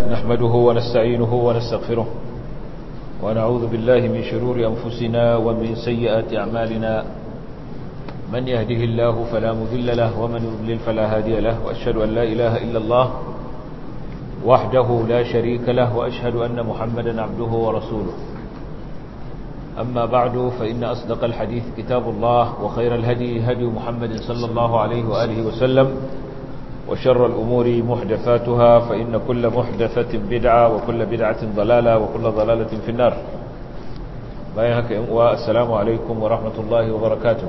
نحمده ونستعينه ونستغفره ونعوذ بالله من شرور أنفسنا ومن سيئات أعمالنا من يهده الله فلا مذل له ومن يضلل فلا هادي له وأشهد أن لا إله إلا الله وحده لا شريك له وأشهد أن محمدا عبده ورسوله أما بعد فإن أصدق الحديث كتاب الله وخير الهدي هدي محمد صلى الله عليه وآله وسلم وشر الأمور محدثاتها فإن كل محدثة بدعة وكل بدعة ضلالة وكل ضلالة في النار بايهك والسلام عليكم ورحمة الله وبركاته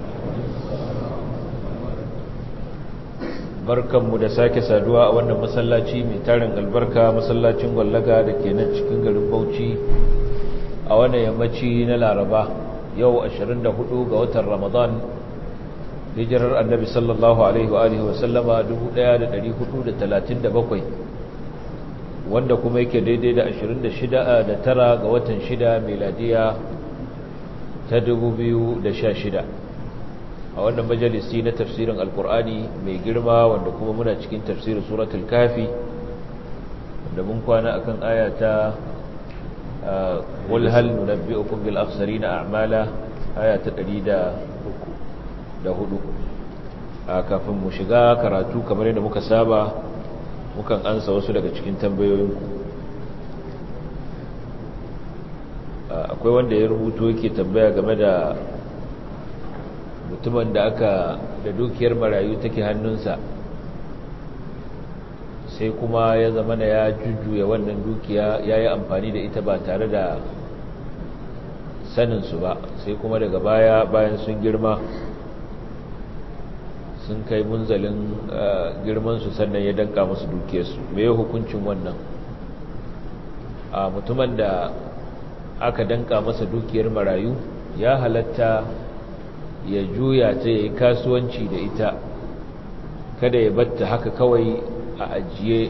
barkanmu da sake saduwa a wannan masallaci mai tarin albarka masallacin gwallaga da ke nan cikin garin bauchi a wannan yammaci na laraba yau 24 ga watan ramadan hijirar annabi sallallahu alaihi wa alihi wasallama 1437 wanda kuma yake daidai da 26 da tara ga watan 6 meladiya ta 2016 a wannan majalisi na tafsirin alkur'ani mai girma wanda kuma muna cikin tafsirin suratul kafi wanda mun kwana akan aya ta qul hal nunabbi'ukum bil akhsarina a'mala aya ta 103 da hudu a kafin mu shiga karatu kamar yadda muka saba mukan ansa wasu daga cikin tambayoyinku akwai wanda ya rubuto yake tambaya game da mutumin da aka da dukiyar marayu take hannunsa sai kuma ya zama da ya jujjuya wannan dukiya ya yi amfani da ita ba tare da saninsu ba sai kuma daga baya bayan sun girma sun kai munzalin girmansu sannan ya danka musu dukiyarsu mai hukuncin wannan a mutumin da aka danka masa dukiyar marayu ya halatta ya juya ta ya yi kasuwanci da ita kada ya batta haka kawai a ajiye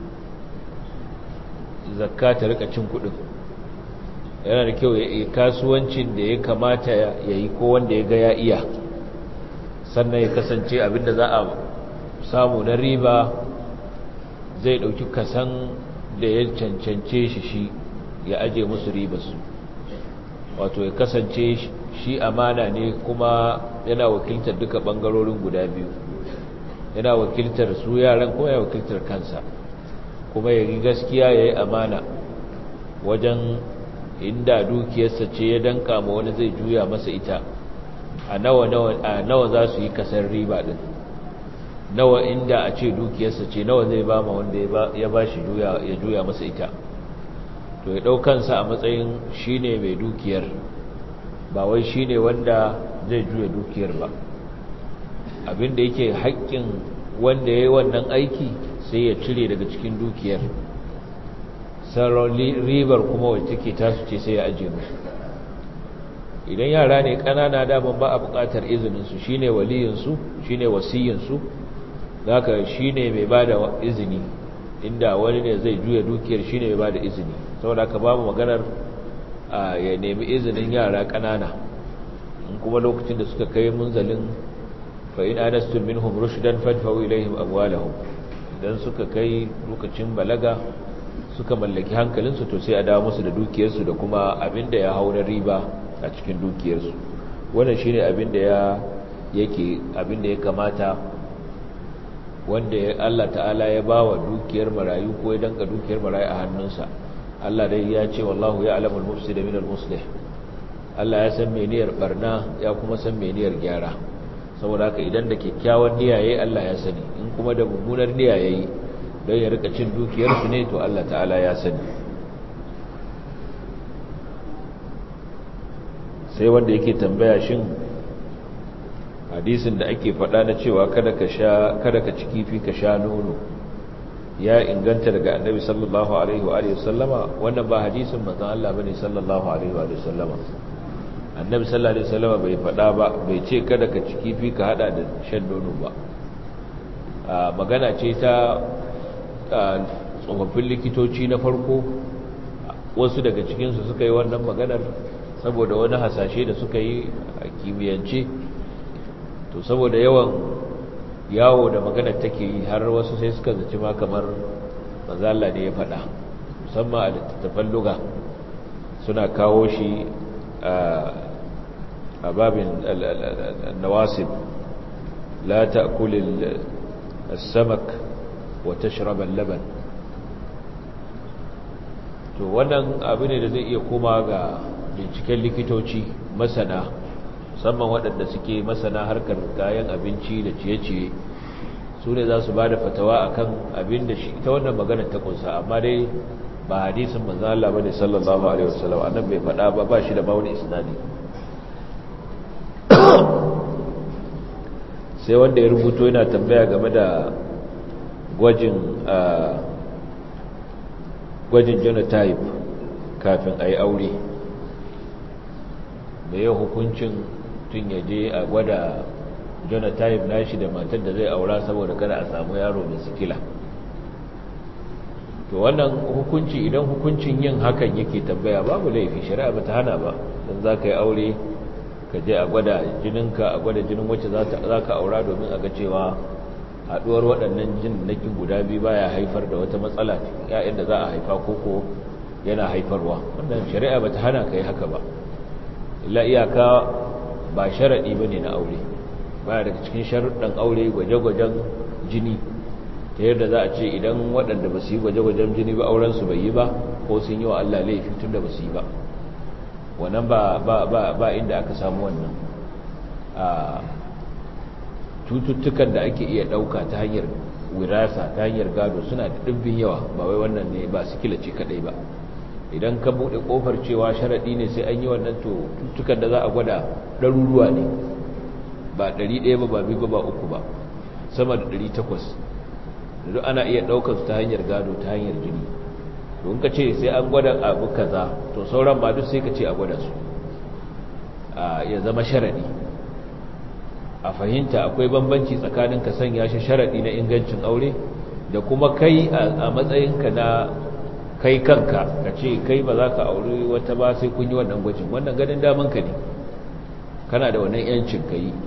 zakka ta rika cin kudin yana da kyau ya yi kasuwancin da ya kamata ya yi ko wanda ya ga ya iya sannan ya kasance abinda za a samu na riba zai dauki kasan da ya cancance shi shi ya aje musu ribarsu wato ya kasance shi amana ne kuma yana wakiltar duka bangarorin guda biyu yana wakiltar su yaran ko ya wakiltar kansa kuma ya yi gaskiya ya yi amana wajen inda dukiyarsa ce ya danka ma wani zai juya masa ita a nawa nawa za su yi kasar riba din nawa inda a ce dukiyarsa ce nawa zai ba ma wanda ya ba shi ya juya masa ita to ya ɗaukansa a matsayin shi ne mai dukiyar ba wai shi ne wanda zai juya dukiyar ba abinda yake haƙƙin wanda ya yi wannan aiki sai ya cire daga cikin dukiyar sauran ribar kuma wacce take tasu ce sai ya ajiye musu idan yara ne ƙanana daman ba a buƙatar izininsu shi ne waliyinsu shi ne wasiyinsu za ka shi ne mai ba da izini inda wani ne zai juya dukiyar shi ne mai ba da izini saboda ka babu maganar ya nemi izinin yara ƙanana in kuma lokacin da suka kai munzalin fa'in anastun minhum rushdan fadfa'u ilaihim amwalahum idan suka kai lokacin balaga suka mallaki hankalinsu to sai a dawo musu da dukiyarsu da kuma abinda ya hau na riba a cikin dukiyarsu wannan shine abinda ya yake abinda ya kamata wanda Allah ta'ala ya bawa dukiyar marayu ko ya danka dukiyar marayu a hannunsa Allah dai ya ce wallahu ya alamul mufsid min al-muslih Allah ya san meniyar barna ya kuma san meniyar gyara saboda haka idan da kyakkyawan niyya yayi Allah ya sani in kuma da mummunar niyya yayi don ya rika cin dukiyar su ne to Allah ta'ala ya sani sai wanda yake tambaya shin hadisin da ake faɗa na cewa kada ka sha kada ka ci kifi ka sha nono ya inganta daga annabi sallallahu alaihi wa alihi sallama wannan ba hadisin manzon Allah bane sallallahu alaihi wa alihi sallama annabi sallallahu alaihi wasallama bai faɗa ba bai ce kada ka ci kifi ka hada da shan nono ba magana ce ta tsofaffin likitoci na farko wasu daga cikinsu suka yi wannan maganar saboda wani hasashe da suka yi a kimiyyance to saboda yawan yawo da maganar take yi har wasu sai suka zaci ma kamar mazalla ne ya faɗa musamman a littattafan luga suna kawo shi a babin nawasib la ta'kulil as-samak wa tashrab al-laban to wannan abu ne da zai iya koma ga binciken likitoci masana musamman waɗanda suke masana harkar kayan abinci da ciye-ciye su ne za su ba da fatawa a kan abin da shi ta wannan maganar ta kunsa amma dai ba hadisin manzo Allah bane sallallahu alaihi wasallam annan bai faɗa ba ba shi da ba wani isnadi sai wanda ya rubuto yana tambaya game da gwajin gwajin genotype kafin a yi aure da yau hukuncin tun ya je a gwada genotype nashi da matar da zai aura saboda kada a samu yaro mai sikila to wannan hukunci idan hukuncin yin hakan yake tambaya babu laifi shari'a ba ta hana ba don za ka yi aure ka je a gwada jininka a gwada jinin wacce za ka aura domin a ga cewa haɗuwar waɗannan jin nakin guda biyu baya haifar da wata matsala ya'yan da za a haifa koko yana haifarwa wannan shari'a ba ta hana ka yi haka ba illa iyaka ba sharaɗi ba ne na aure ba daga cikin sharuɗan aure gwaje-gwajen jini ta yadda za a ce idan waɗanda ba su yi gwaje-gwajen jini ba aurensu bai yi ba ko sun yi wa Allah laifi tun da ba su yi ba wannan ba inda aka samu wannan a cututtukan da ake iya ɗauka ta hanyar wirasa ta hanyar gado suna da ɗimbin yawa ba wai wannan ne ba su kilace kaɗai ba idan ka buɗe ƙofar cewa sharaɗi ne sai an yi wannan to cututtukan da za a gwada ɗaruruwa ne ba ɗari ɗaya ba ba biyu ba ba uku ba sama da ɗari takwas da duk ana iya ɗaukar su ta hanyar gado ta hanyar jini don ka ce sai an gwada abu kaza to sauran ba duk sai ka ce a gwada su ya zama sharaɗi a fahimta akwai bambanci tsakanin ka sanya shi sharaɗi na ingancin aure da kuma kai a matsayinka na kai kanka ka ce kai ba za ka auri wata ba sai kun yi wannan gwajin wannan ganin damanka ne kana da wannan yancin ka yi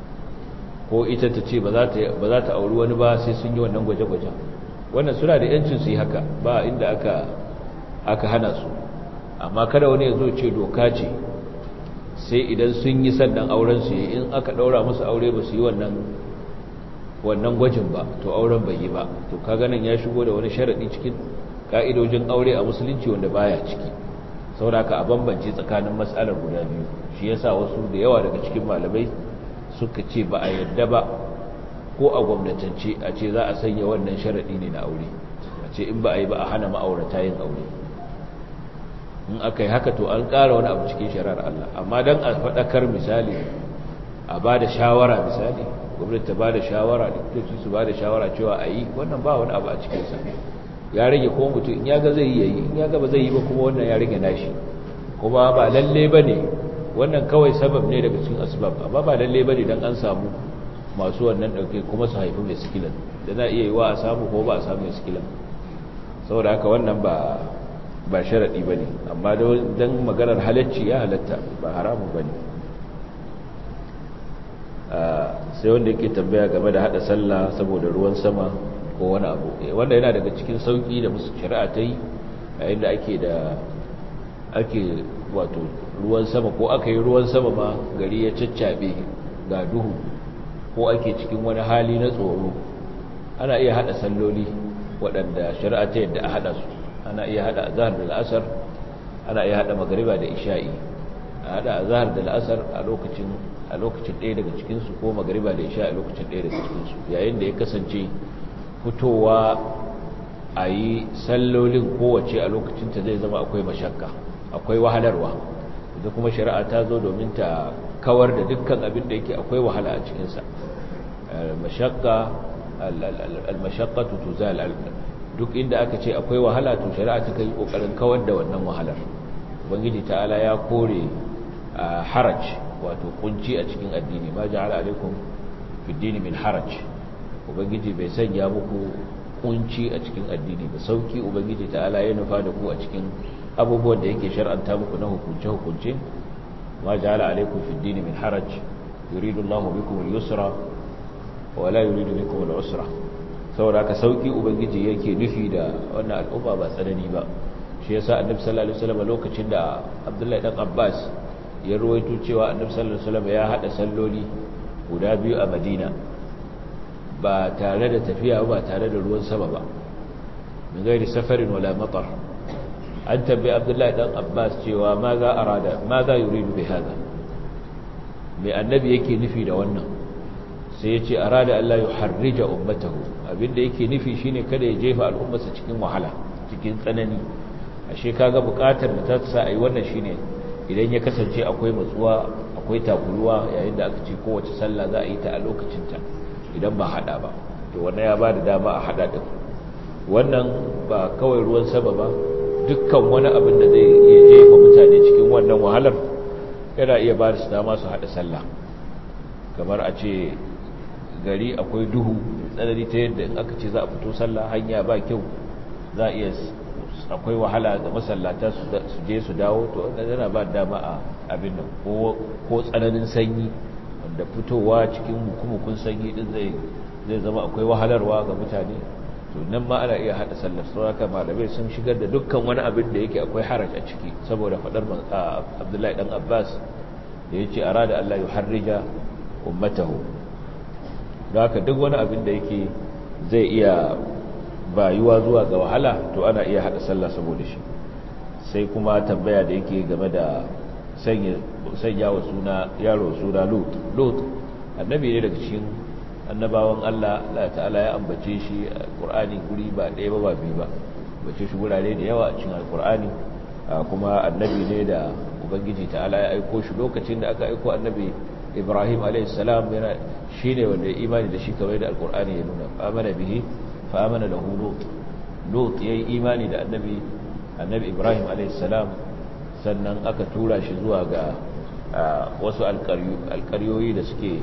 ko ita ta ce ba za ta auri wani ba sai sun yi wannan gwaje-gwajen wannan suna da yancin su yi haka ba inda aka aka hana su amma kada wani ya zo ce doka ce sai idan sun yi sannan auren su yi in aka daura musu aure ba su yi wannan wannan gwajin ba to auren bai yi ba to ka ganin ya shigo da wani sharadi cikin ka'idojin aure a musulunci wanda baya ciki saboda ka a bambance tsakanin matsalar guda biyu shi yasa wasu da yawa daga cikin malamai suka ce ba a yadda ba ko a gwamnatance a ce za a sanya wannan sharaɗi ne na aure a ce in ba a yi ba a hana ma'aurata yin aure in aka yi haka to an ƙara wani abu cikin shari'ar Allah amma don a faɗakar misali a ba da shawara misali gwamnati ta ba da shawara likitoci su ba da shawara cewa a yi wannan ba wani abu a cikinsa ya rage ko mutum in ya ga zai yi in ya ga ba zai yi ba kuma wannan ya rage nashi kuma ba lalle ba ne wannan kawai sabab ne daga cikin asbab amma ba lalle ba ne don an samu masu wannan ɗauke kuma su haifi mai sikilan da na iya yi wa a samu ko ba a samu mai sikilan saboda haka wannan ba ba sharaɗi ba ne amma don maganar halacci ya halatta ba haramun ba ne sai wanda yake tambaya game da haɗa sallah saboda ruwan sama ko wani abu wanda yana daga cikin sauƙi da musu shari'a ta yi yayin da ake da ake wato ruwan sama ko aka yi ruwan sama ma gari ya caccaɓe ga duhu ko ake cikin wani hali na tsoro ana iya hada salloli waɗanda shari'a ta yadda a hada su ana iya hada azhar da al'asar ana iya hada magriba da isha'i a hada azhar da al'asar a lokacin a lokacin ɗaya daga cikin su ko magriba da isha'i a lokacin ɗaya daga cikin su yayin da ya kasance fitowa a yi sallolin kowace a lokacin ta zai zama akwai mashakka akwai wahalarwa da kuma shari'a ta zo domin ta kawar da dukkan abin da yake akwai wahala a cikinsa mashakka al-mashaqqatu tuzal duk inda aka ce akwai wahala to shari'a ta kai kokarin kawar da wannan wahalar ubangiji ta'ala ya kore haraj wato kunci a cikin addini ma ja'ala alaikum fi dini min haraj ubangiji bai sanya muku kunci a cikin addini ba sauki ubangiji ta'ala ya nufa da ku a cikin abubuwan da yake shar'anta muku na hukunce hukunce ma ja'ala alaikum fi dini min haraj yuridu Allahu bikum al-yusra wa la yuridu bikum al-usra saboda haka sauki ubangiji yake nufi da wannan al'umma ba tsanani ba shi yasa annabi sallallahu alaihi wasallam lokacin da Abdullahi dan Abbas ya ruwaito cewa annabi sallallahu alaihi wasallam ya hada salloli guda biyu a Madina ba tare da tafiya ba tare da ruwan sama ba min gairi safarin wala matar an tabbai Abdullahi dan Abbas cewa ma za arada ma za yuridu bi hada mai annabi yake nufi da wannan sai ya ce arada Allah ya harrija ummatahu abinda yake nufi shine kada ya jefa al'ummarsa cikin wahala cikin tsanani ashe kaga bukatar da ta sa ai wannan shine idan ya kasance akwai matsuwa akwai takuruwa yayin da aka ce kowace sallah za a yi ta a lokacin ta idan ba hada ba to wannan ya ba da dama a hada din wannan ba kawai ruwan sama ba dukkan wani abin da zai iya jefa mutane cikin wannan wahalar yana iya ba da su dama su hada sallah kamar a ce gari akwai duhu tsanani ta yadda in aka ce za a fito sallah hanya ba kyau za a iya akwai wahala ga masallata su je su dawo to wanda yana ba dama a abin nan ko tsananin sanyi wanda fitowa cikin hukumukun sanyi din zai zai zama akwai wahalarwa ga mutane to nan ma ana iya hada sallar sauraka malamai sun shigar da dukkan wani abin da yake akwai haraj a ciki saboda fadar abdullahi dan abbas da ya ce arada allah ya harrija ummatahu da haka duk wani abin da yake zai iya bayuwa zuwa ga wahala to ana iya hada sallah saboda shi sai kuma tambaya da yake game da sanya wa suna yaro suna lut lut annabi ne daga cikin annabawan Allah Allah ta'ala ya ambace shi a Qur'ani guri ba ɗaya ba ba biyu ba bace shi gurare da yawa a cikin Al-Qur'ani kuma annabi ne da ubangiji ta'ala ya aiko shi lokacin da aka aiko annabi Ibrahim alayhi salam yana shine wanda ya imani da shi kamar da Al-Qur'ani ya nuna amana bihi fa amana lahu lut lut yayi imani da annabi annabi Ibrahim alayhi salam sannan aka tura shi zuwa ga wasu alƙaryoyi da suke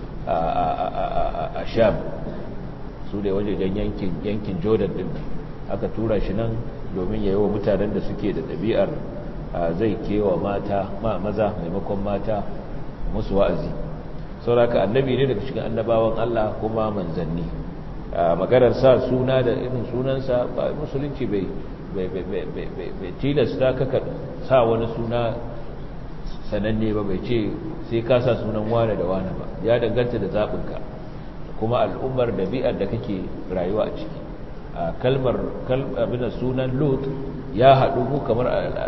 a sham su da wajejen yankin yankin jordan din aka tura shi nan domin ya yi wa mutanen da suke da ɗabi'ar zai kewa mata ma maza maimakon mata musu wa'azi sauraka annabi ne daga cikin annabawan allah kuma manzanni maganar sa suna da irin sunansa ba musulunci bai tilasta kaka sa wani suna sananne ba bai ce sai ka sa sunan wane da wane ba ya danganta da zaɓinka kuma al'ummar ɗabi'ar da kake rayuwa a ciki a kalmar abin sunan lot ya haɗu mu kamar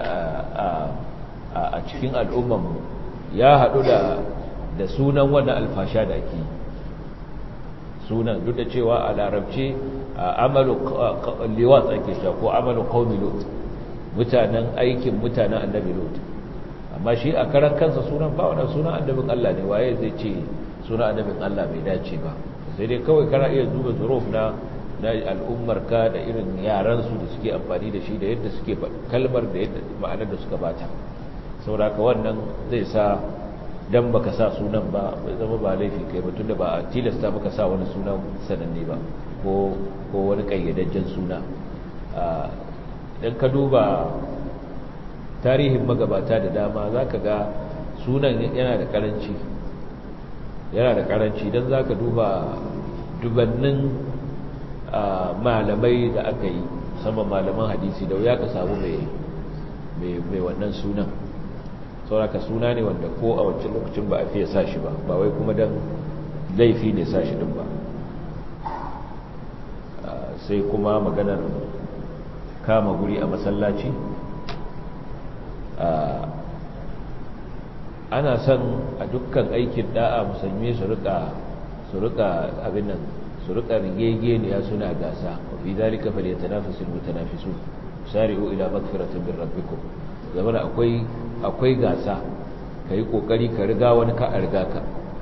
a cikin al'ummanmu ya haɗu da sunan wannan alfasha da ake sunan duk da cewa a larabce amalu liwat ake sha ko amalu qaumi lot mutanen aikin mutanen annabi lot amma shi a karan kansa sunan ba wannan sunan annabin Allah ne waye zai ce sunan annabin Allah bai dace ba sai dai kawai kana iya duba zuruf na na al'ummar ka da irin yaran su da suke amfani da shi da yadda suke kalmar da yadda ma'anar da suka bata saboda ka wannan zai sa dan baka sa sunan ba bai zama ba laifi kai ba tunda ba a tilasta maka sa wani sunan sananne ba ko ko wani kayyadajjen suna dan ka duba tarihin magabata da dama za ka ga sunan yana da karanci yana da karanci don za ka duba dubannin malamai da aka yi musamman malaman hadisi da wuya ka samu mai wannan sunan sauraka suna ne wanda ko a wancan lokacin ba a fiye sa shi ba ba wai kuma don laifi ne sa shi din ba sai kuma maganar kama guri a masallaci ana son a dukkan aikin da'a musulmi su rika su rika abin nan su rika rigegeniya suna gasa wa fi zalika falyatanafasul mutanafisun sari'u ila magfiratin min rabbikum zamana akwai akwai gasa kai kokari ka riga wani ka riga ka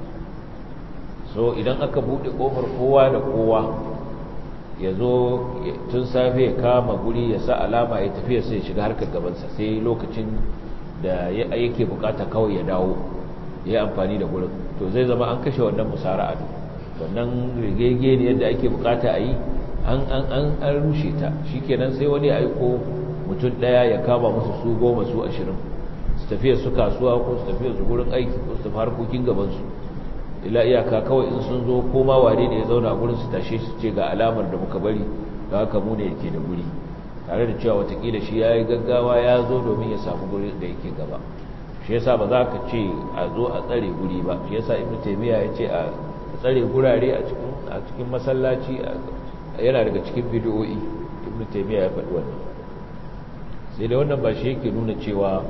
so idan aka bude kofar kowa da kowa ya zo tun safe ya kama guri ya sa alama ya tafiya sai ya shiga harkar gabansa sai lokacin da yake bukata kawai ya dawo ya yi amfani da gurin to zai zama an kashe wannan musara'a wannan rigege ne yadda ake bukata a yi an rushe ta shi kenan sai wani aiko mutum daya ya kama musu su goma su ashirin su tafiya su kasuwa ko su tafiya su gurin aiki ko su tafi harkokin gabansu ila iyaka kawai in sun zo koma wane ne ya zauna a gurin su tashe su ce ga alamar da muka bari ga haka mu ne yake da guri tare da cewa watakila shi ya yi gaggawa ya zo domin ya samu guri da yake gaba shi yasa ba za ka ce a zo a tsare guri ba shi yasa ibnu taymiya ya ce a tsare gurare a cikin a cikin masallaci yana daga cikin bid'o'i ibnu taymiya ya faɗi wannan sai da wannan ba shi yake nuna cewa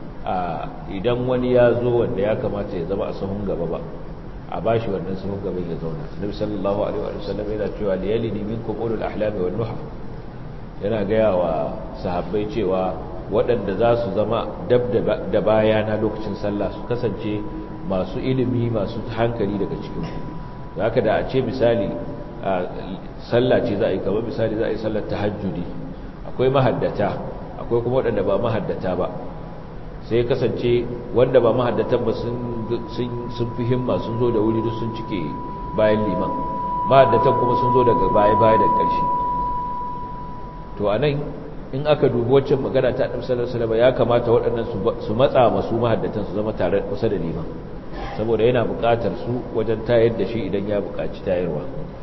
idan wani ya zo wanda ya kamata ya zama a sahun gaba ba a bashi wannan sahun gaban ya zauna nabi sallallahu alaihi wa sallam yana cewa liyalini minkum ulul ahlami wan nuha yana gaya wa sahabbai cewa waɗanda za su zama dab da bayana lokacin sallah su kasance masu ilimi masu hankali daga cikin ku haka da a ce misali sallah ce za a yi kamar misali za a yi sallar tahajjudi akwai mahaddata akwai kuma waɗanda ba mahaddata ba sai kasance wanda ba mahaddatan ba sun fi himma sun zo da wuri duk sun cike bayan liman mahaddatan kuma sun zo daga baya-baya da ƙarshe to a nan in aka dubi waccan magana ta ɗan salar salama ya kamata waɗannan su matsa masu mahaddatan su zama tare kusa da liman saboda yana buƙatar su wajen tayar da shi idan ya buƙaci tayarwa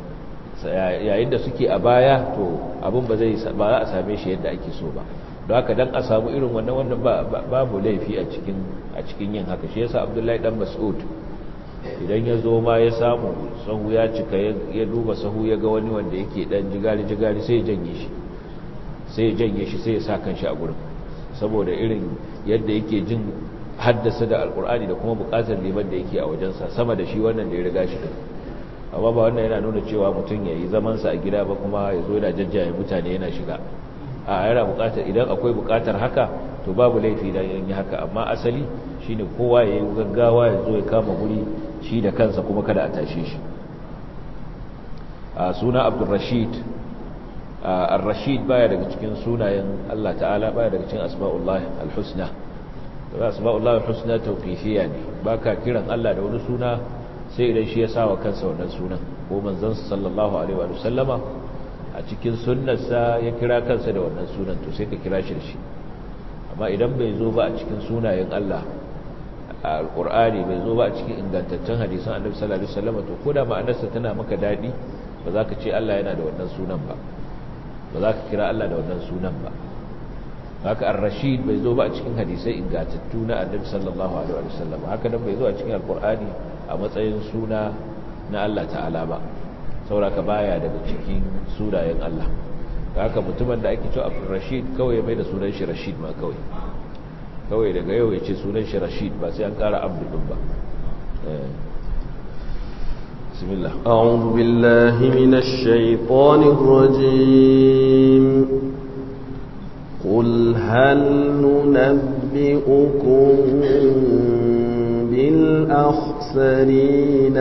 yayin da suke a baya to abin ba zai ba za a same shi yadda ake so ba don haka dan a samu irin wannan wannan babu laifi a cikin a cikin yin haka shi yasa Abdullahi dan Mas'ud idan ya zo ma ya samu sahu ya cika ya duba sahu ya ga wani wanda yake dan jigari jigari sai ya janye shi sai ya janye shi sai ya sa kanshi a gurin saboda irin yadda yake jin haddasa da alkur'ani da kuma bukatar liman da yake a wajensa sama da shi wannan da ya riga shi din amma ba wannan yana nuna cewa mutum ya yi zamansa a gida ba kuma ya zo yana jajjaye mutane yana shiga a yana bukatar idan akwai bukatar haka to babu laifi da yin haka amma asali shine kowa ya yi gaggawa ya zo ya kama guri shi da kansa kuma kada a tashe shi a suna abdulrashid ar-rashid baya daga cikin sunayen Allah ta'ala baya daga cikin asma'ullah al-husna da asma'ullah al-husna tawqifiyya ne baka kiran Allah da wani suna sai idan shi ya sawa kansa wannan sunan ko manzon sallallahu alaihi wa sallama a cikin sunnarsa ya kira kansa da wannan sunan to sai ka kira shi da shi amma idan bai zo ba a cikin sunayen Allah a alqur'ani bai zo ba a cikin ingantaccen hadisan annabi sallallahu alaihi wasallam to koda ma'anarsa tana maka dadi ba za ka ce Allah yana da wannan sunan ba ba za ka kira Allah da wannan sunan ba haka ar-rashid bai zo ba a cikin hadisai ingantattu na annabi sallallahu alaihi wasallam haka nan bai zo a cikin alqur'ani a matsayin suna na Allah ta'ala ba sauraka baya daga cikin sunayen Allah haka mutumin da ake cewa Abdul Rashid kawai mai da sunan shi Rashid ma kawai kawai daga yau ya ce sunan shi Rashid ba sai an ƙara Abdul din ba bismillah a'udhu billahi minash shaitanir rajim قل هل ننبئكم بالأخسرين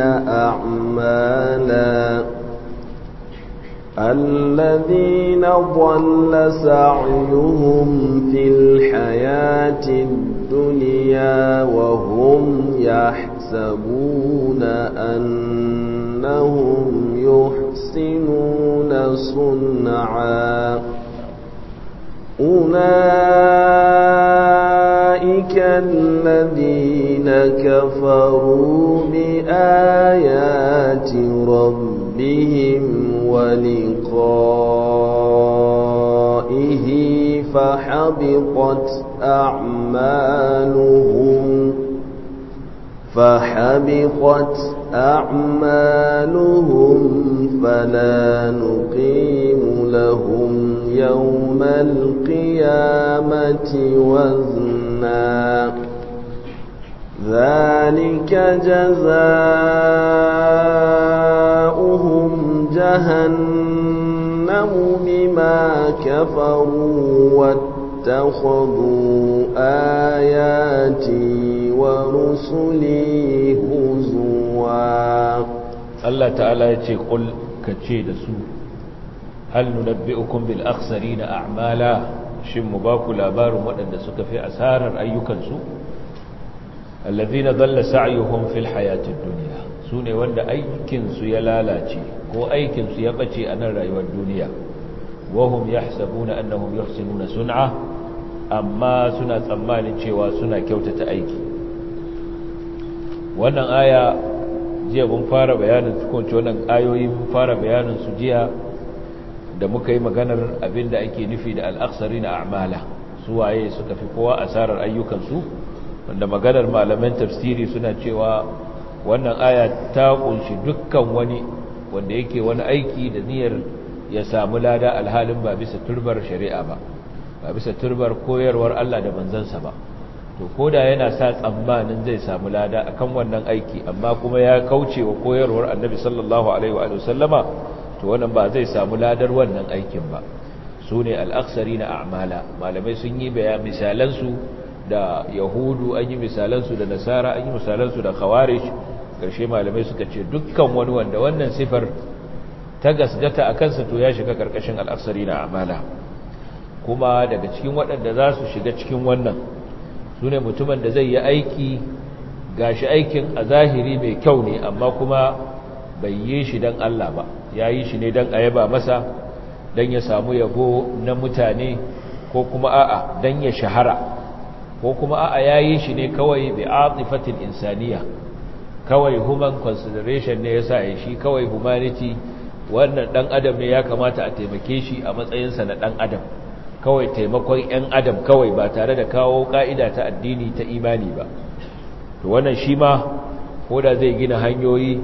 أعمالا الذين ضل سعيهم في الحياة الدنيا وهم يحسبون أنهم يحسنون صنعا أولئك الذين كفروا بآيات ربهم ولقائه فحبطت أعمالهم فحبطت أعمالهم فلا نقيم لهم يوم القيامة وزنا ذلك جزاؤهم جهنم بما كفروا واتخذوا آياتي ورسلي هزوا الله تعالى يقول كتشي دسو هل ننبئكم بالأخسرين أعمالا shin mu ba ku labarin waɗanda suka fi asarar ayyukansu allazina dalla sa'yuhum fil hayatid dunya sune wanda aikinsu ya lalace ko aikinsu ya bace a nan rayuwar duniya wahum yahsabuna annahum yuhsinuna sun'a amma suna tsammanin cewa suna kyautata aiki wannan aya jiya mun fara bayanin tukunci wannan ayoyi mun fara bayanin su jiya da muka yi maganar abinda ake nufi da al'aksari na a'mala su waye suka fi kowa asarar ayyukansu wanda maganar malaman tafsiri suna cewa wannan aya ta kunshi dukkan wani wanda yake wani aiki da niyyar ya samu lada alhalin ba bisa turbar shari'a ba ba bisa turbar koyarwar Allah da manzansa ba to koda yana sa tsammanin zai samu lada akan wannan aiki amma kuma ya kauce wa koyarwar annabi sallallahu alaihi wa sallama to wannan ba zai samu ladar wannan aikin ba su ne al'aksari na a'mala malamai sun yi bayan misalansu da yahudu an yi misalansu da nasara an yi misalansu da khawarij ƙarshe malamai suka ce dukkan wani wanda wannan sifar ta gasgata a kansa to ya shiga ƙarƙashin al'aksari na a'mala kuma daga cikin waɗanda za su shiga cikin wannan su ne mutumin da zai yi aiki gashi aikin a zahiri mai kyau ne amma kuma bai yi shi don Allah ba ya yi shi ne don a yaba masa don ya samu yabo na mutane ko kuma a'a don ya shahara ko kuma a'a ya yi shi ne kawai bi atifatin insaniya kawai human consideration ne ya sa ya shi kawai humanity wannan dan adam ne ya kamata a taimake shi a matsayinsa na dan adam kawai taimakon 'yan adam kawai ba tare da kawo ka'ida ta addini ta imani ba to wannan shi ma ko da zai gina hanyoyi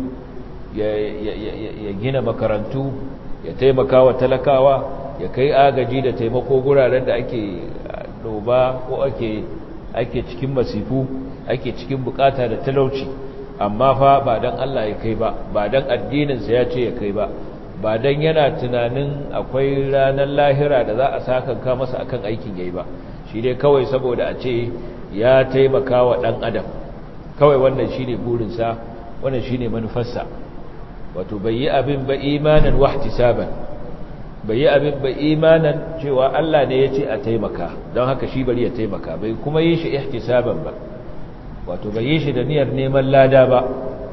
ya gina makarantu ya taimaka wa talakawa ya kai agaji da taimako guraren da ake doba ko ake ake cikin masifu ake cikin bukata da talauci amma fa ba dan Allah ya kai ba ba dan addininsa ya ce ya kai ba ba dan yana tunanin akwai ranar lahira da za a sakanka masa akan aikin yayi ba shi dai kawai saboda a ce ya taimaka wa dan adam kawai wannan shine burinsa wannan shine manufarsa wato bai yi abin ba imanan wahtisaban bai yi abin ba imanan cewa Allah ne ya ce a taimaka don haka shi bari ya taimaka bai kuma yi shi ihtisaban ba wato bai yi shi da niyyar neman lada ba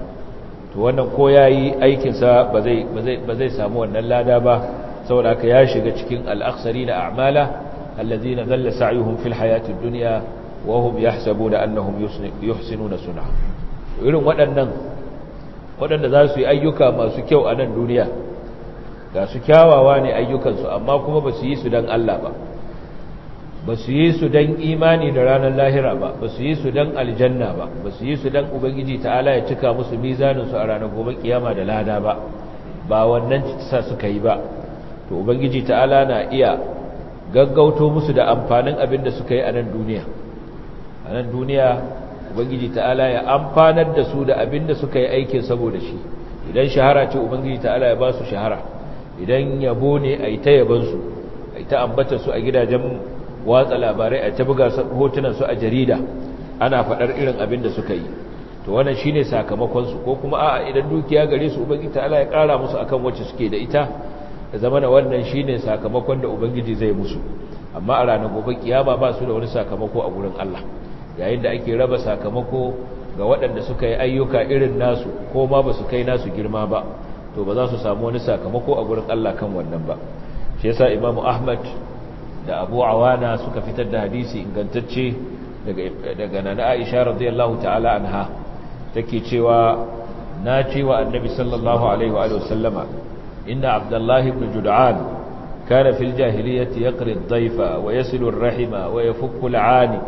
to wannan ko yayi aikinsa ba zai ba zai samu wannan lada ba saboda haka ya shiga cikin al-akhsarina a'mala allazina dhalla sa'yuhum fil hayati ad-dunya wa hum yahsabuna annahum yuhsinuna sun'a irin waɗannan waɗanda za su yi ayyuka masu kyau a nan duniya ga su kyawawa ne ayyukansu amma kuma ba su yi su don Allah ba ba su yi su don imani da ranar lahira ba ba su yi su don aljanna ba ba su yi su don ubangiji ta'ala ya cika musu mizaninsu a ranar gobe kiyama da lada ba ba wannan sa suka yi ba to ubangiji ta'ala na iya gaggauto musu da amfanin abin da suka yi a nan duniya a nan duniya ubangiji ta'ala ya amfanar da su da abin da suka yi aikin saboda shi idan shahara ce ubangiji ta'ala ya ba su shahara idan yabo ne a yi ta yabansu a yi ta ambata su a gidajen watsa labarai a ta buga hotunan su a jarida ana faɗar irin abin da suka yi to wannan shine sakamakonsu ko kuma a'a idan dukiya gare su ubangiji ta'ala ya ƙara musu akan wacce suke da ita da zama da wannan shine sakamakon da ubangiji zai musu amma a ranar gobe kiyama ba su da wani sakamako a gurin Allah yayin da ake raba sakamako ga waɗanda suka yi ayyuka irin nasu ko ma ba su kai nasu girma ba to ba za su samu wani sakamako a gurin Allah kan wannan ba shi yasa imamu ahmad da abu awana suka fitar da hadisi ingantacce daga nana aisha radiyallahu ta'ala anha take cewa na cewa annabi sallallahu alaihi wa sallama inna abdullahi ibn jud'an kana fil jahiliyyati yaqri ad-dayfa wa yasilu ar-rahima wa yafukku al-'ani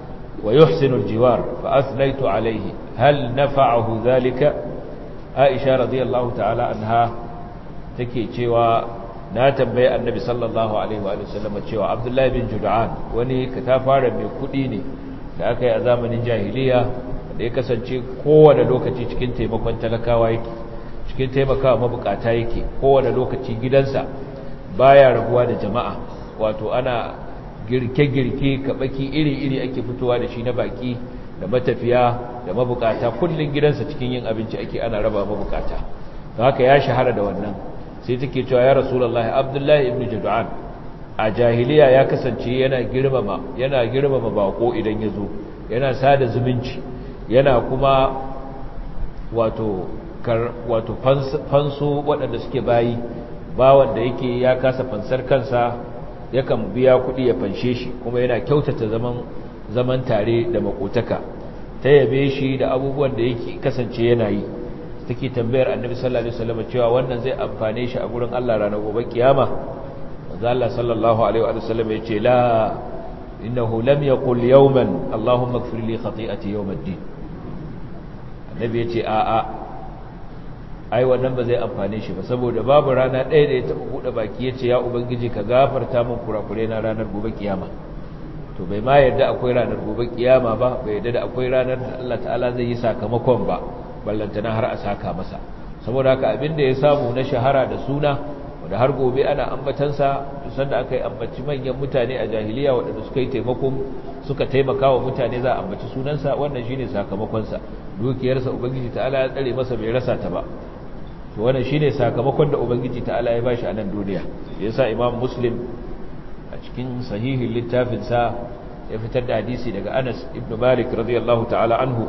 ويحسن الجوار فأثنيت عليه هل نفعه ذلك عائشة رضي الله تعالى عنها تكي cewa na tambaye annabi sallallahu alaihi wa sallam cewa Abdullah bin Jud'an wani katafaren mai kudi ne da aka yi a zamanin jahiliya da ya kasance kowane lokaci cikin taimakon talakawa yake cikin taimakawa mabukata yake kowane lokaci gidansa baya rabuwa da jama'a wato ana girke-girke kabaki iri-iri ake fitowa da shi na baki da matafiya da mabukata kullum gidansa cikin yin abinci ake ana raba mabukata don haka ya shahara da wannan sai take cewa ya rasulullah abdullahi ibn jud'an a jahiliya ya kasance yana girmama yana girmama bako idan ya zo yana sada zumunci yana kuma wato kar wato fanso waɗanda suke bayi bawan da yake ya kasa fansar kansa yakan biya kuɗi ya fanshe shi kuma yana kyautata zaman zaman tare da makotaka ta yabe shi da abubuwan da yake kasance yana yi take tambayar annabi sallallahu alaihi wasallam cewa wannan zai amfane shi a gurin Allah ranar gobe kiyama manzo Allah sallallahu alaihi wasallam ya ce la innahu lam yaqul yawman allahumma ighfir li khati'ati yawm ad-din annabi ya ce a a ai wannan ba zai amfane shi ba saboda babu rana ɗaya da ya taɓa buɗe baki ya ce ya ubangiji ka gafarta min kurakure na ranar gobe kiyama to bai ma yarda akwai ranar gobe kiyama ba bai yarda da akwai ranar da Allah ta'ala zai yi sakamakon ba ballantana har a saka masa saboda haka abin da ya samu na shahara da suna wanda har gobe ana ambatansa sanda aka yi ambaci manyan mutane a jahiliya waɗanda suka yi taimakon suka taimaka wa mutane za a ambaci sunansa wannan shine sakamakonsa dukiyarsa ubangiji ta'ala ya tsare masa bai rasa ta ba to wannan shine sakamakon da ubangiji ta'ala ya bashi a nan duniya yasa imam muslim a cikin sahihin littafin sa ya fitar da hadisi daga Anas ibn Malik radiyallahu ta'ala anhu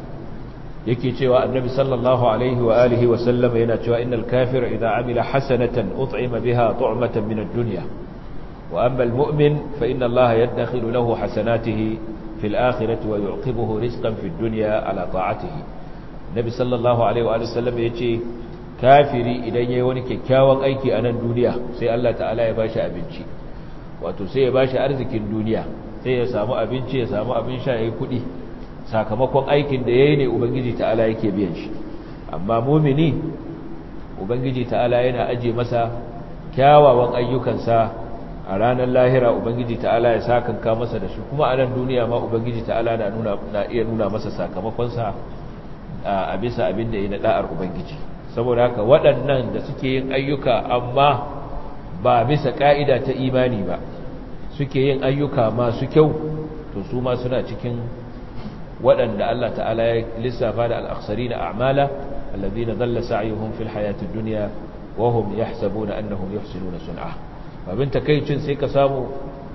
yake cewa annabi sallallahu alaihi wa alihi wa sallam yana cewa innal kafira idza amila hasanatan ut'ima biha tu'matan min ad-dunya wa amma al-mu'min fa inna Allah yadkhilu lahu hasanatihi fil akhirati wa yu'qibuhu rizqan fid dunya ala ta'atihi nabi sallallahu alaihi wa alihi wa sallam yace kafiri idan yayi wani kyakkyawan aiki a nan duniya sai Allah ta'ala ya bashi abinci wato sai ya bashi arzikin duniya sai ya samu abinci ya samu abin sha yayi kudi sakamakon aikin da yayi ne ubangiji ta'ala yake biyan shi amma mumini ubangiji ta'ala yana aje masa kyawawan ayyukansa a ranar lahira ubangiji ta'ala ya sakanka masa da shi kuma a nan duniya ma ubangiji ta'ala na nuna na iya nuna masa sakamakon sa a bisa abin da yayi na da'ar ubangiji saboda haka waɗannan da suke yin ayyuka amma ba bisa ka'ida ta imani ba suke yin ayyuka masu kyau to su ma suna cikin waɗanda Allah ta'ala ya lissafa da al'aksari na a'mala allazi na zalla sa'ayuhun fil hayatun duniya wahum ya sabu na annahun ya na sun'a babin takaicin sai ka samu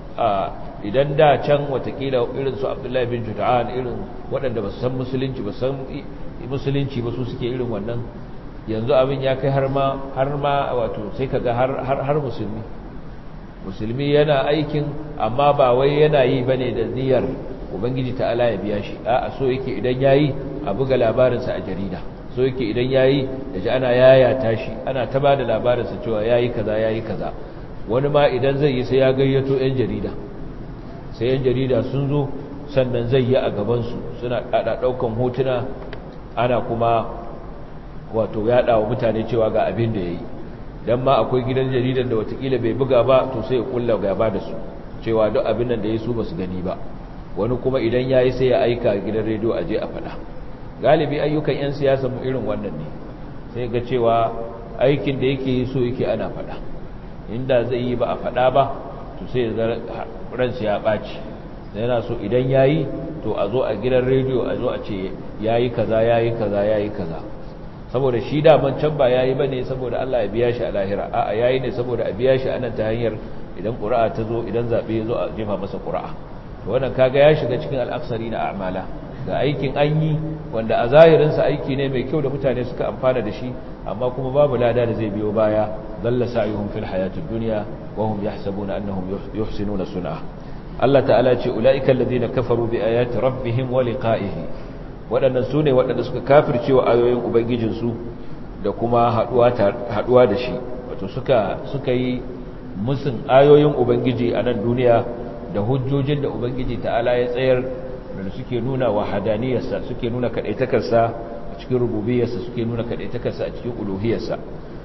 idan da can watakila irin su abdullahi bin juta'an irin waɗanda ba su san musulunci ba san musulunci ba su suke irin wannan yanzu abin ya kai har ma wato sai ka ga har musulmi musulmi yana aikin amma ba wai yana yi bane da niyyar ubangiji ta'ala ya biya shi a so yake idan yayi a buga labarinsa a jarida so yake idan yayi da ji ana yayata shi ana ta bada labarinsa cewa yayi kaza yayi kaza wani ma idan zai yi sai ya gayyato yan jarida sai yan jarida sun zo sannan zai yi a gaban su suna kada daukan hotuna ana kuma wato yada wa mutane cewa ga abin da yayi dan ma akwai gidan jaridan da watakila bai buga ba to sai ya kulla gaba da su cewa duk abin nan da yayi su basu gani ba wani kuma idan ya yi sai ya aika gidan rediyo a je a faɗa galibi ayyukan 'yan siyasa mu irin wannan ne sai ga cewa aikin da yake yi so yake ana faɗa inda zai yi ba a faɗa ba to sai ransu ya ɓaci yana so idan ya yi to a zo a gidan rediyo a zo a ce ya yi kaza ya yi kaza ya yi kaza saboda shi daman can ba ya yi ba ne saboda allah ya biya shi a lahira a'a ya yi ne saboda a biya shi a nan ta hanyar idan ƙura'a ta zo idan zaɓe ya zo a jefa masa ƙura'a wannan kaga ya shiga cikin al'aksari na a'mala ga aikin an yi wanda a zahirinsa aiki ne mai kyau da mutane suka amfana da shi amma kuma babu lada da zai biyo baya dalla sa'yuhum fil hayatid dunya wa hum yahsabuna annahum yuhsinuna sun'a Allah ta'ala ce ulaika alladhina kafaru bi ayati rabbihim wa liqa'ihi wadannan sune wadanda suka kafirce wa ayoyin ubangijin su da kuma haduwa haduwa da shi wato suka suka yi musun ayoyin ubangiji a nan duniya da hujjojin da ubangiji ta'ala ya tsayar da suke nuna wahadaniyarsa suke nuna kadaitakarsa a cikin rububiyarsa suke nuna kadaitakarsa a cikin uluhiyarsa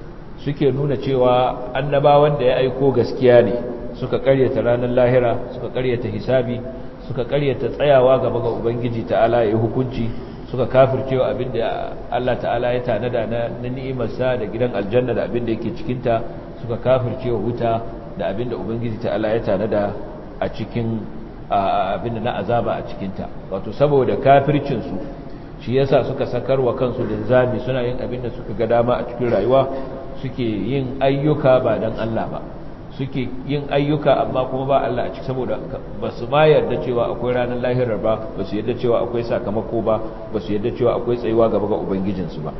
suke nuna cewa annabawan da ya aiko gaskiya ne suka karyata ranar lahira suka karyata hisabi suka karyata tsayawa gaba ga ubangiji ta'ala ya hukunci suka kafircewa abinda Allah ta'ala ya tanada na ni'imarsa da gidan aljanna da abinda yake cikinta suka kafircewa wuta da abinda ubangiji ta'ala ya tanada a cikin abinda na azaba a cikinta wato saboda kafircinsu shi yasa suka sakarwa kansu linzami suna yin abinda suka ga dama a cikin rayuwa suke yin ayyuka ba dan Allah ba suke yin ayyuka amma kuma ba Allah a ciki saboda ba su ma yarda cewa akwai ranar lahirar ba ba su yarda cewa akwai sakamako ba ba su yarda cewa akwai tsayuwa gaba ga ubangijinsu ba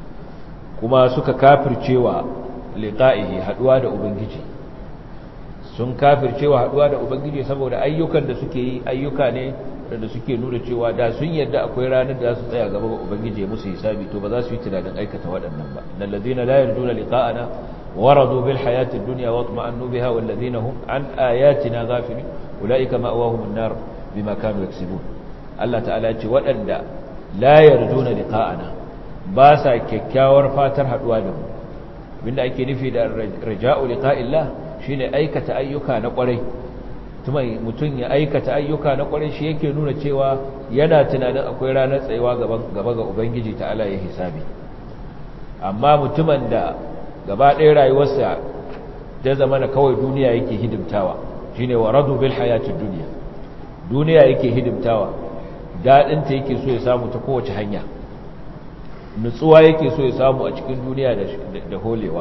kuma suka kafircewa liqa'ihi haduwa da ubangiji sun kafircewa haduwa da ubangiji saboda ayyukan da suke yi ayyuka ne da suke nuna cewa da sun yadda akwai ranar da za su tsaya gaba ga ubangiji ya musu hisabi to ba za su yi tunanin aikata waɗannan ba innal ladina la yarjuna liqa'ana waradu bil hayatid dunya wa atma'annu biha wal ladina hum an ayatina ghafilun ulaika ma'awahum an-nar bima kanu yaksibun Allah ta'ala ya ce waɗanda la yarjuna liqa'ana ba sa kyakkyawar fatar haduwa da mu abinda ake nufi da raja'u liqa'illah shine aikata ayyuka na kwarai mutum ya aikata ayyuka na kwarai shi yake nuna cewa yana tunanin akwai ranar tsayuwa gaba ga ubangiji ta ala ya hisabi amma mutumin da gaba ɗaya rayuwarsa ta zama na kawai duniya yake hidimtawa shine wa radu bil hayatid duniya duniya yake hidimtawa daɗinta yake so ya samu ta kowace hanya nutsuwa yake so ya samu a cikin duniya da holewa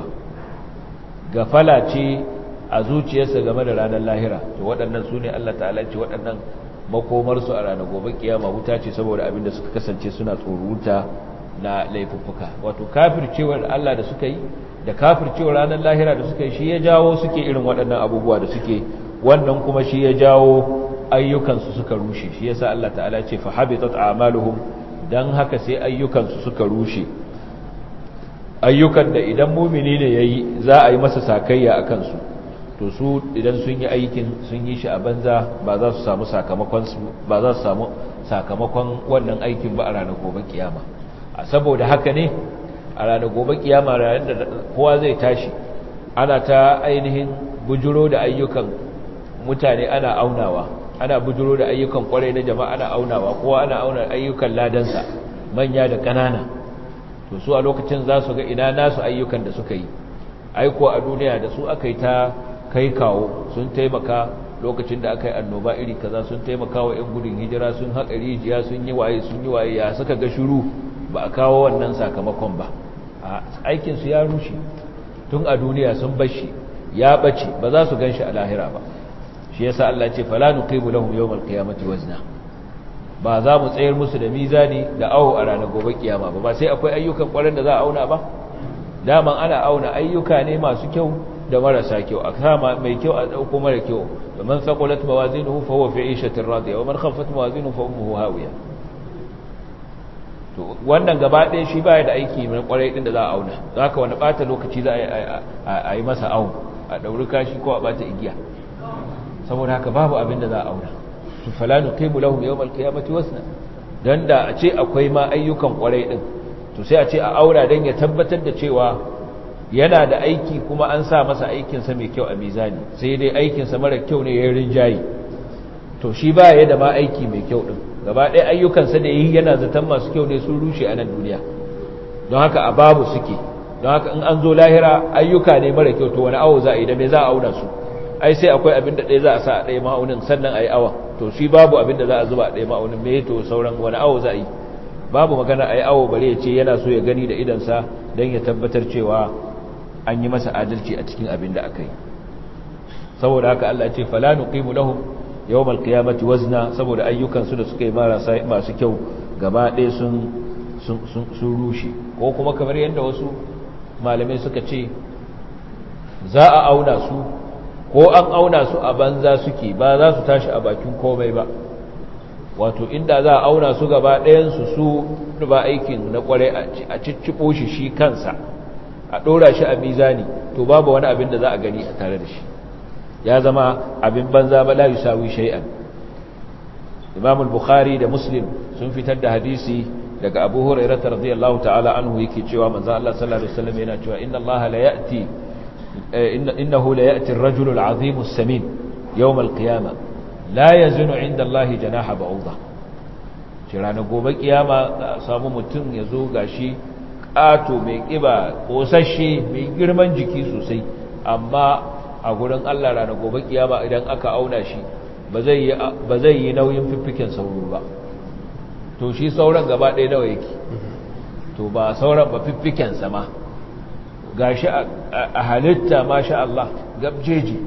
gafala ce a zuciyarsa game da ranar lahira to waɗannan su ne Allah ta'ala ce waɗannan makomarsu a ranar gobe kiyama wuta ce saboda abin da suka kasance suna tsoruta na laifuffuka wato kafircewar Allah da suka yi da kafircewar ranar lahira da suka yi shi ya jawo suke irin waɗannan abubuwa da suke wannan kuma shi ya jawo ayyukansu suka rushe shi yasa Allah ta'ala ce fa habitat a'maluhum dan haka sai ayyukansu suka rushe ayyukan da idan mumini ne yayi za a yi masa sakayya akan su to su idan sun yi aikin sun yi shi a banza ba za su samu sakamakon ba za su samu sakamakon wannan aikin ba a ranar gobe kiyama a saboda haka ne a ranar gobe kiyama ranar da kowa zai tashi ana ta ainihin bujuro da ayyukan mutane ana aunawa ana bujuro da ayyukan kwarai na jama'a ana aunawa kowa ana auna ayyukan ladansa manya da ƙanana to su a lokacin za su ga ina nasu ayyukan da suka yi aiko a duniya da su aka yi ta kai kawo sun taimaka lokacin da aka yi annoba iri kaza sun taimaka wa 'yan gudun hijira sun haƙa rijiya sun yi waye sun yi waye ya suka ga shiru ba a kawo wannan sakamakon ba a aikinsu ya rushe tun a duniya sun bashi ya ɓace ba za su gan shi a lahira ba shi yasa Allah ce fala nuqimu lahum yawmal qiyamati wazna ba za mu tsayar musu da mizani da awo a ranar gobe kiyama ba ba sai akwai ayyukan ƙwarar da za a auna ba daman ana auna ayyuka ne masu kyau da marasa kyau a kama mai kyau a dauko mara kyau da man saqulat mawazinuhu fa huwa fi 'ishatin radiya wa man khaffat mawazinuhu fa ummuhu hawiya to wannan gaba ɗaya shi baya da aiki mai kwarai din da za a auna zaka wani bata lokaci za a yi masa awo a dauri kashi ko a bata igiya saboda haka babu abin da za a auna to fala nuqimu lahum yawm al-qiyamati wasna dan da a ce akwai ma ayyukan kwarai din to sai a ce a aura dan ya tabbatar da cewa yana da aiki kuma an sa masa aikinsa mai kyau a mizani sai dai aikinsa mara kyau ne ya rinjaye to shi ba ya da ma aiki mai kyau din gaba ɗaya ayyukansa da yi yana zaton masu kyau ne sun rushe a nan duniya don haka a babu suke don haka in an zo lahira ayyuka ne mara kyau to wani awo za a yi da me za a auna su ai sai akwai abin da ɗaya za a sa a ɗaya ma'aunin sannan a yi awon to shi babu abin da za a zuba a ɗaya ma'aunin me to sauran wani awo za a yi babu magana a yi awo bare ya ce yana so ya gani da idansa don ya tabbatar cewa an yi masa adalci a cikin abin da aka yi saboda haka Allah ce fala nuqimu lahum yawmal qiyamati wazna saboda ayyukan su da suka yi marasa masu kyau gaba ɗaya sun sun rushe ko kuma kamar yadda wasu malamai suka ce za a auna su ko an auna su a banza suke ba za su tashi a bakin komai ba wato inda za a auna su gaba ɗayansu su ba aikin na kwarai a cicciɓo shi shi kansa a ɗora shi a mizani to babu wani abin da za a gani a tare da shi ya zama abin banza ba la yusawi shay'an Imam al-Bukhari da Muslim sun fitar da hadisi daga Abu Hurairah radhiyallahu ta'ala anhu yake cewa manzo Allah sallallahu alaihi wasallam yana cewa inna Allah la ya'ti innahu la ya'ti ar-rajulu al-'azim as-samin yawm al-qiyamah la yazunu 'inda Allah janaha ba'udha shi ranar gobe kiyama samu mutum yazo gashi ƙato mai ƙiba ƙosashe mai girman jiki sosai amma a gurin Allah rana gobe kiyama idan aka auna shi ba zai yi nauyin fiffiken sauro ba to shi sauran gaba ɗaya nawa yake to ba sauran ba fiffiken sama ga shi a halitta masha Allah gabjeji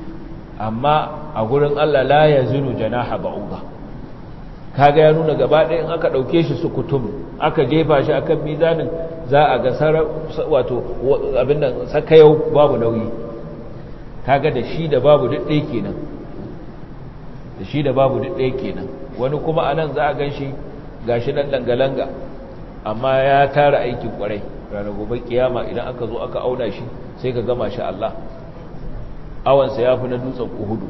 amma a gurin Allah la ya zinu janaha ba'uba kaga ya nuna gaba ɗaya in aka ɗauke shi su kutum aka jefa shi akan mizanin za a ga wato abin nan sakayau babu nauyi kaga da shi da babu duk ɗaya kenan da shi da babu duk ɗaya kenan wani kuma anan za a gan shi gashi nan langa-langa amma ya tara aikin kwarai ranar gobe kiyama idan aka zo aka auna shi sai ka gama shi Allah awansa ya fi na dutsen uhudu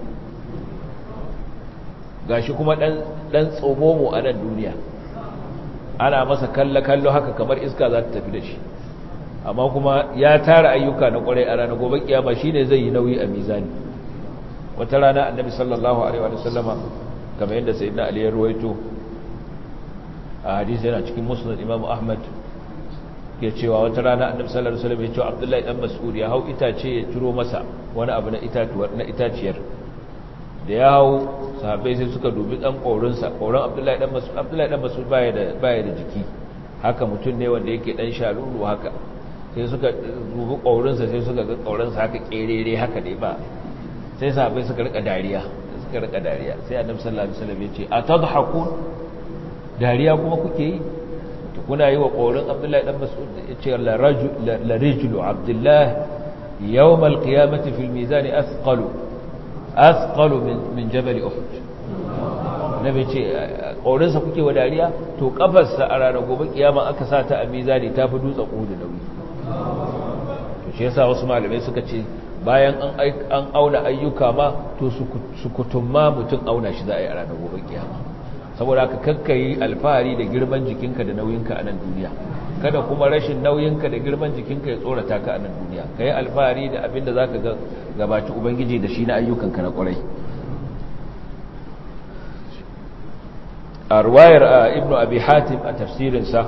gashi kuma ɗan tsomomo a nan duniya ana masa kallo-kallo haka kamar iska za ta tafi da shi amma kuma ya tara ayyuka na kwarai a ranar gobe kiyama shi ne zai yi nauyi a mizani wata rana annabi sallallahu alaihi wa sallama kamar yadda sayyidina ali ya ruwaito a hadisi yana cikin musnad imamu ahmad ya cewa wata rana annabi sallallahu alaihi wasallam ya ce abdullahi dan mas'ud ya hau itace ya turo masa wani abu na itatuwar na itaciyar da ya hau sahabbai sai suka dubi dan kaurin sa kaurin abdullahi dan mas'ud abdullahi dan mas'ud baya da baya da jiki haka mutum ne wanda yake dan shalulu haka sai suka dubi kaurin sa sai suka ga kaurin sa haka kerere haka dai ba sai sahabbai suka rika dariya suka rika dariya sai annabi sallallahu alaihi wasallam ya ce atadhakun dariya kuma kuke yi to kuna yi wa ƙorin abdullahi ɗan mas'ud ya ce la rijlu abdullahi yawm alqiyamati fil mizan athqalu athqalu min jabal uhud nabi ce ƙorin sa kuke wa dariya to kafarsa a ranar gobe kiyama aka sa ta a mizani ta fi dutsen uhud nauyi to shi yasa wasu malamai suka ce bayan an auna ayyuka ma to su kutumma mutum auna shi za a yi a ranar gobe kiyama saboda ka kakkayi alfahari da girman jikinka da nauyinka a nan duniya kada kuma rashin nauyinka da girman jikinka ya tsorata ka a nan duniya ka yi alfahari da abin da za ka gabaci ubangiji da shi na ayyukanka na kwarai a ruwayar ibnu abi hatim a tafsirinsa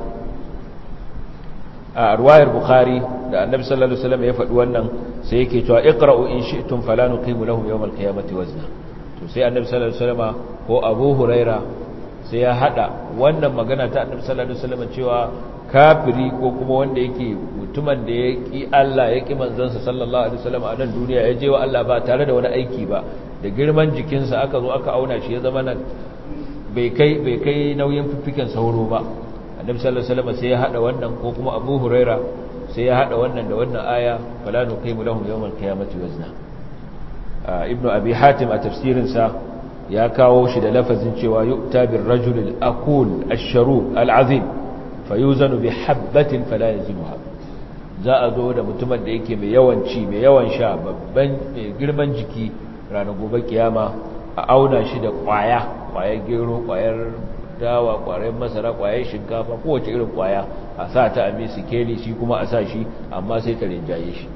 a ruwayar bukhari da annabi sallallahu alaihi wasallam ya faɗi wannan sai yake cewa iqra'u in shi'tum fala nuqimu lahum yawm al-qiyamati wazna to sai annabi sallallahu alaihi wasallam ko abu huraira sai ya hada wannan magana ta annabi sallallahu alaihi wasallam cewa kafiri ko kuma wanda yake mutumin da ya ki Allah ya ki manzansa sallallahu alaihi wasallam a nan duniya ya je wa Allah ba tare da wani aiki ba da girman jikinsa aka zo aka auna shi ya zama nan bai kai bai kai nauyin fiffiken sauro ba annabi sallallahu alaihi wasallam sai ya hada wannan ko kuma Abu Huraira sai ya hada wannan da wannan aya fala nuqimu lahum yawmal qiyamati wazna ibnu abi hatim a tafsirin sa ya kawo shi da lafazin cewa yu'ta bir rajul al-aqul ash-sharub al-azim fayuzanu bi habatin fala yazinuha za a zo da mutumin da yake mai yawan ci mai yawan sha babban mai girman jiki ranar gobe kiyama a auna shi da kwaya kwayar gero kwayar dawa kwayar masara kwayar shinkafa kowace irin kwaya a sa ta a sikeli shi kuma a sa shi amma sai ta rinjaye shi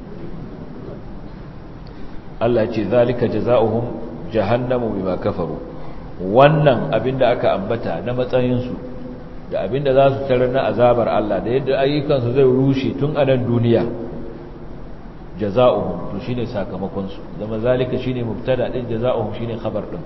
Allah ce zalika jaza'uhum jahannamu bima kafaru wannan abinda aka ambata na matsayinsu da abinda za su tarar na azabar Allah da yadda ayyukansu zai rushe tun a nan duniya jaza'uhum to shine sakamakon su zama zalika shine mubtada din jaza'uhum shine khabar din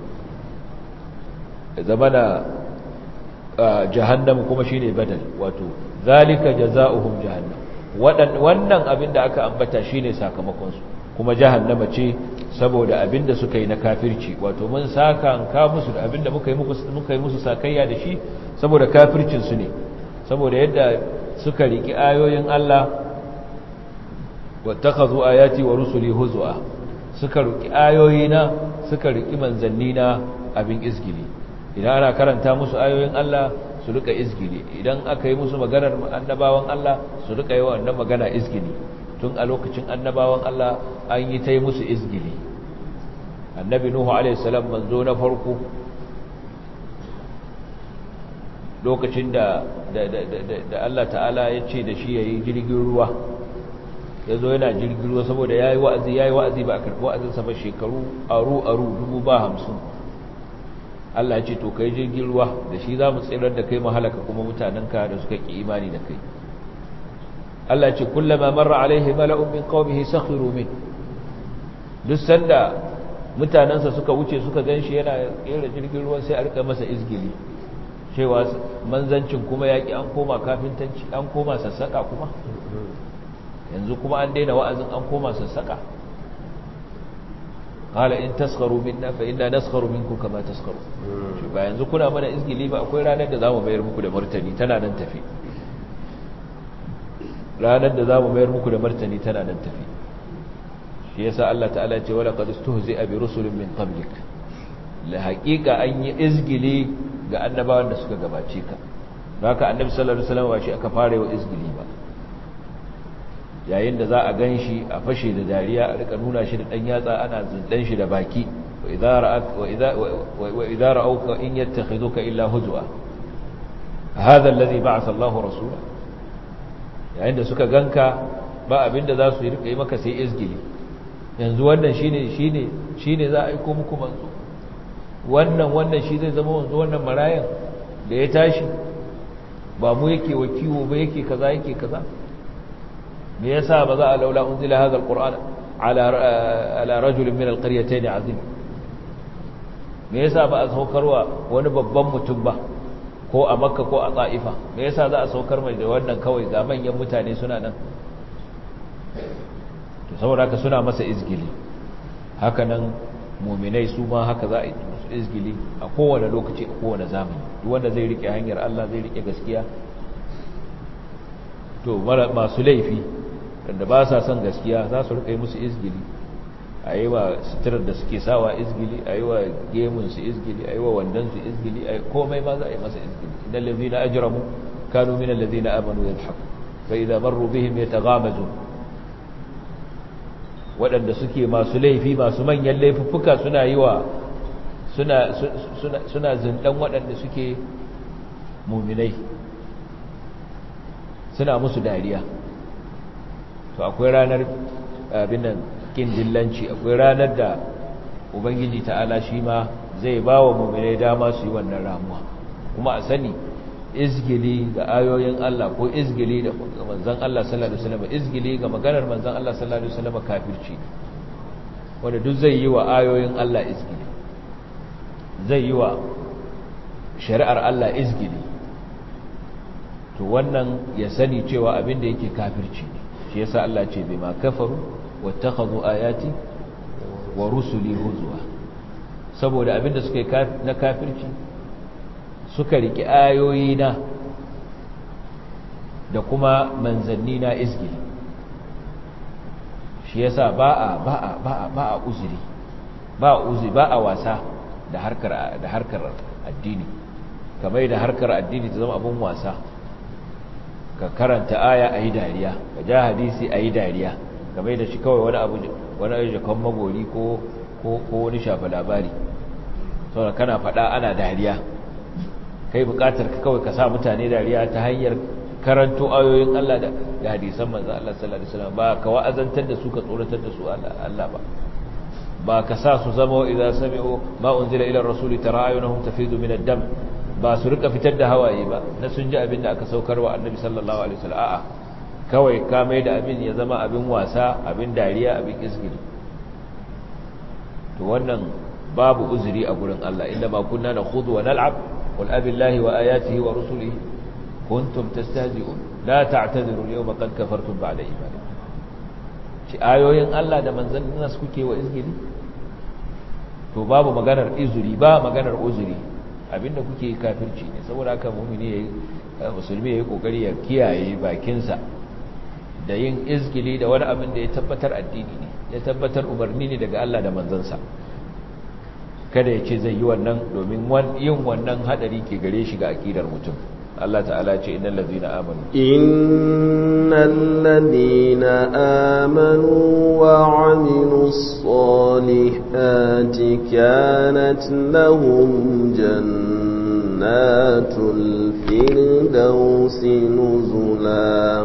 zama da jahannam kuma shine badal wato zalika jaza'uhum jahannam wannan abinda aka ambata shine sakamakon su kuma jahannama ce saboda abinda suka yi na kafirci wato mun saka ka musu da abinda muka yi muka yi musu sakayya da shi saboda kafircin su ne saboda yadda suka riki ayoyin Allah wattakhadhu ayati wa rusuli huzwa suka riki ayoyina suka riki manzannina abin izgili idan ana karanta musu ayoyin Allah su rika izgili idan aka yi musu maganar annabawan Allah su rika yi wannan magana izgili tun a lokacin annabawan Allah an yi ta yi musu izgili annabi nuhu alaihissalam manzo na farko lokacin da da Allah ta'ala ya ce da shi ya yi jirgin ruwa ya zo yana jirgin ruwa saboda ya yi wa'azi ya yi wa'azi ba a karɓi wa'azinsa ba shekaru aru aru dubu ba hamsin Allah ya ce to kai jirgin ruwa da shi za mu tsirar da kai mahalaka kuma mutanenka da suka ƙi imani da kai Allah ce kullama marra alaihi mala'un min qaumihi sakhiru min duk sanda mutanansa suka wuce suka ganshi yana kera jirgin ruwa sai a rika masa izgili cewa manzancin kuma yaki an koma kafintanci an koma sassaka kuma yanzu kuma an daina wa'azin an koma sassaka qala in taskharu minna fa inna naskharu minkum kama taskharu ba yanzu kuna mana izgili ba akwai ranar da zamu bayar muku da martani tana nan tafi ranar da za mu mayar muku da martani tana nan tafi shi yasa Allah ta'ala ya ce wala qad istuhzi'a bi rusulin min qablik la haqiqa an yi izgili ga annabawan da suka gabace ka haka annabi sallallahu alaihi wasallam ba shi aka fara wa izgili ba yayin da za a gan shi a fashe da dariya a rika nuna shi da ɗan yatsa ana zindan shi da baki wa idza ra'auka in yattakhiduka illa huzwa hadha alladhi ba'atha Allahu rasula yayin da suka ganka ba abinda za su yi rika yi maka sai izgili yanzu wannan shine shine shine za a aiko muku manzo wannan wannan shi zai zama manzo wannan marayan da ya tashi ba mu yake wakiwo ba yake kaza yake kaza me yasa ba za a laula unzila hadha alquran ala ala rajulin min alqaryatayn azim me yasa ba a saukarwa wani babban mutum ba ko a makka ko a ta'ifa me yasa za a saukar mai da wannan kawai ga manyan mutane suna nan to saboda haka suna masa izgili haka nan muminai su ma haka za a yi musu izgili a kowane lokaci a kowane zamani duk wanda zai rike hanyar Allah zai rike gaskiya to masu laifi wanda ba sa son gaskiya za su rika yi musu izgili a yi wa suturar da suke sawa izgili a yi wa gemunsu izgili a yi wa wandonsu izgili a komai ma za a yi masa izgili idan lazi na ajiramu kanu min allazi na amanu ya haku fa idan marru bihim ya tagamazu waɗanda suke masu laifi masu manyan laifuffuka suna yi wa suna zindan waɗanda suke muminai suna musu dariya to akwai ranar abin nan kin dillanci akwai ranar da ubangiji ta'ala shi ma zai ba wa muminai dama su yi wannan ramuwa kuma a sani izgili ga ayoyin Allah ko izgili da manzon Allah sallallahu alaihi wasallam izgili ga maganar manzon Allah sallallahu alaihi wasallam kafirci wanda duk zai yi wa ayoyin Allah izgili zai yi wa shari'ar Allah izgili to wannan ya sani cewa abin da yake kafirci ne shi yasa Allah ce bima kafaru wattakhadhu ayati wa rusuli huzwa saboda abin da suka yi na kafirci suka riki ayoyi na da kuma manzanni na izgili shi yasa ba a ba a ba a ba a uzuri ba a uzuri ba a wasa da harkar da harkar addini kamar da harkar addini ta zama abun wasa ka karanta aya a yi dariya ka ja hadisi a yi dariya kamar da shi kawai wani abu wani ajiyakan magori ko wani shafa labari saboda kana faɗa ana dariya kai buƙatar ka kawai ka sa mutane dariya ta hanyar karanto ayoyin Allah da hadisan manzo Allah sallallahu alaihi wasallam ba ka wa'azantar da su ka tsoratar da su Allah ba ba ka sa su zama idza sami'u ma unzila ila rasuli tara ayunahum tafidu min ad-dam ba su rika fitar da hawaye ba na sun ji abin da aka saukar wa annabi sallallahu alaihi wasallam a'a kawai ka mai da abin ya zama abin wasa abin dariya abin isgiri to wannan babu uzuri a gurin Allah inda ma kunna nakhudu wa nal'ab qul abillahi wa ayatihi wa rusulihi kuntum tastahzi'un la ta'tadiru al-yawma qad kafartum ba'da imanikum ci ayoyin Allah da manzannin nas kuke wa izgiri to babu maganar izuri ba maganar uzuri abinda kuke kafirci ne saboda haka mu'mini yayi musulmi yayi kokari ya kiyaye bakinsa da yin izgili da wani abin da ya tabbatar addini ne ya tabbatar umarni ne daga Allah da manzansa kada ya ce zai yi wannan domin yin wannan hadari ke gare shi ga akidar mutum Allah ta'ala ce innal ladina amanu innal ladina amanu wa 'amilus salihati kanat lahum jannatul firdausi nuzula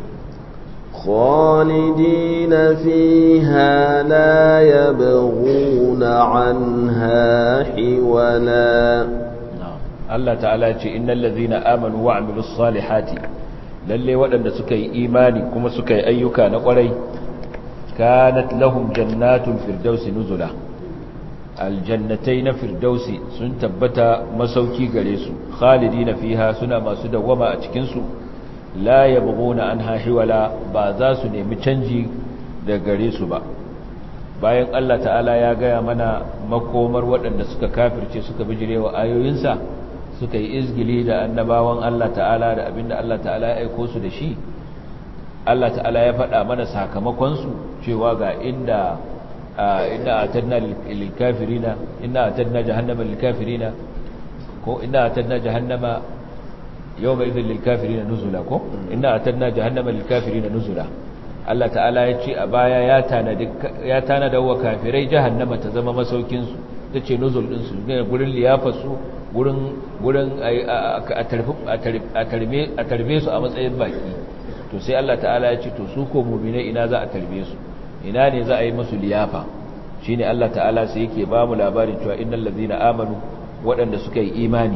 خالدين فيها لا يبغون عنها حولا Allah ta'ala ce innal ladhina amanu wa amilus salihati lalle waɗanda suka yi imani kuma suka yi ayyuka na ƙwarai kanat lahum jannatul firdausi nuzula aljannatai na firdausi sun tabbata masauki gare su khalidina fiha suna masu dawwama a cikin su la yabghuna anha hiwala ba za su nemi canji da gare su ba bayan Allah ta'ala ya gaya mana makomar waɗanda suka kafirce suka bijirewa ayoyinsa suka yi izgili da annabawan Allah ta'ala da abinda Allah ta'ala ya aiko su da shi Allah ta'ala ya faɗa mana sakamakonsu cewa ga inda inna atadna lil kafirina inna atadna jahannama lil kafirina ko inna atadna jahannama yawma idhil lil kafirina nuzula ko inna atadna jahannama lil kafirina nuzula Allah ta'ala ya ce a baya ya tanada ya tanada wa kafirai jahannama ta zama masaukin su tace nuzul din su ne gurin liyafar su gurin gurin a tarbe a tarbe su a matsayin baki to sai Allah ta'ala ya ce to su ko mu'mine ina za a tarbe su ina ne za a yi musu liyafa shine Allah ta'ala sai yake ba mu labarin cewa innal ladina amanu waɗanda suka yi imani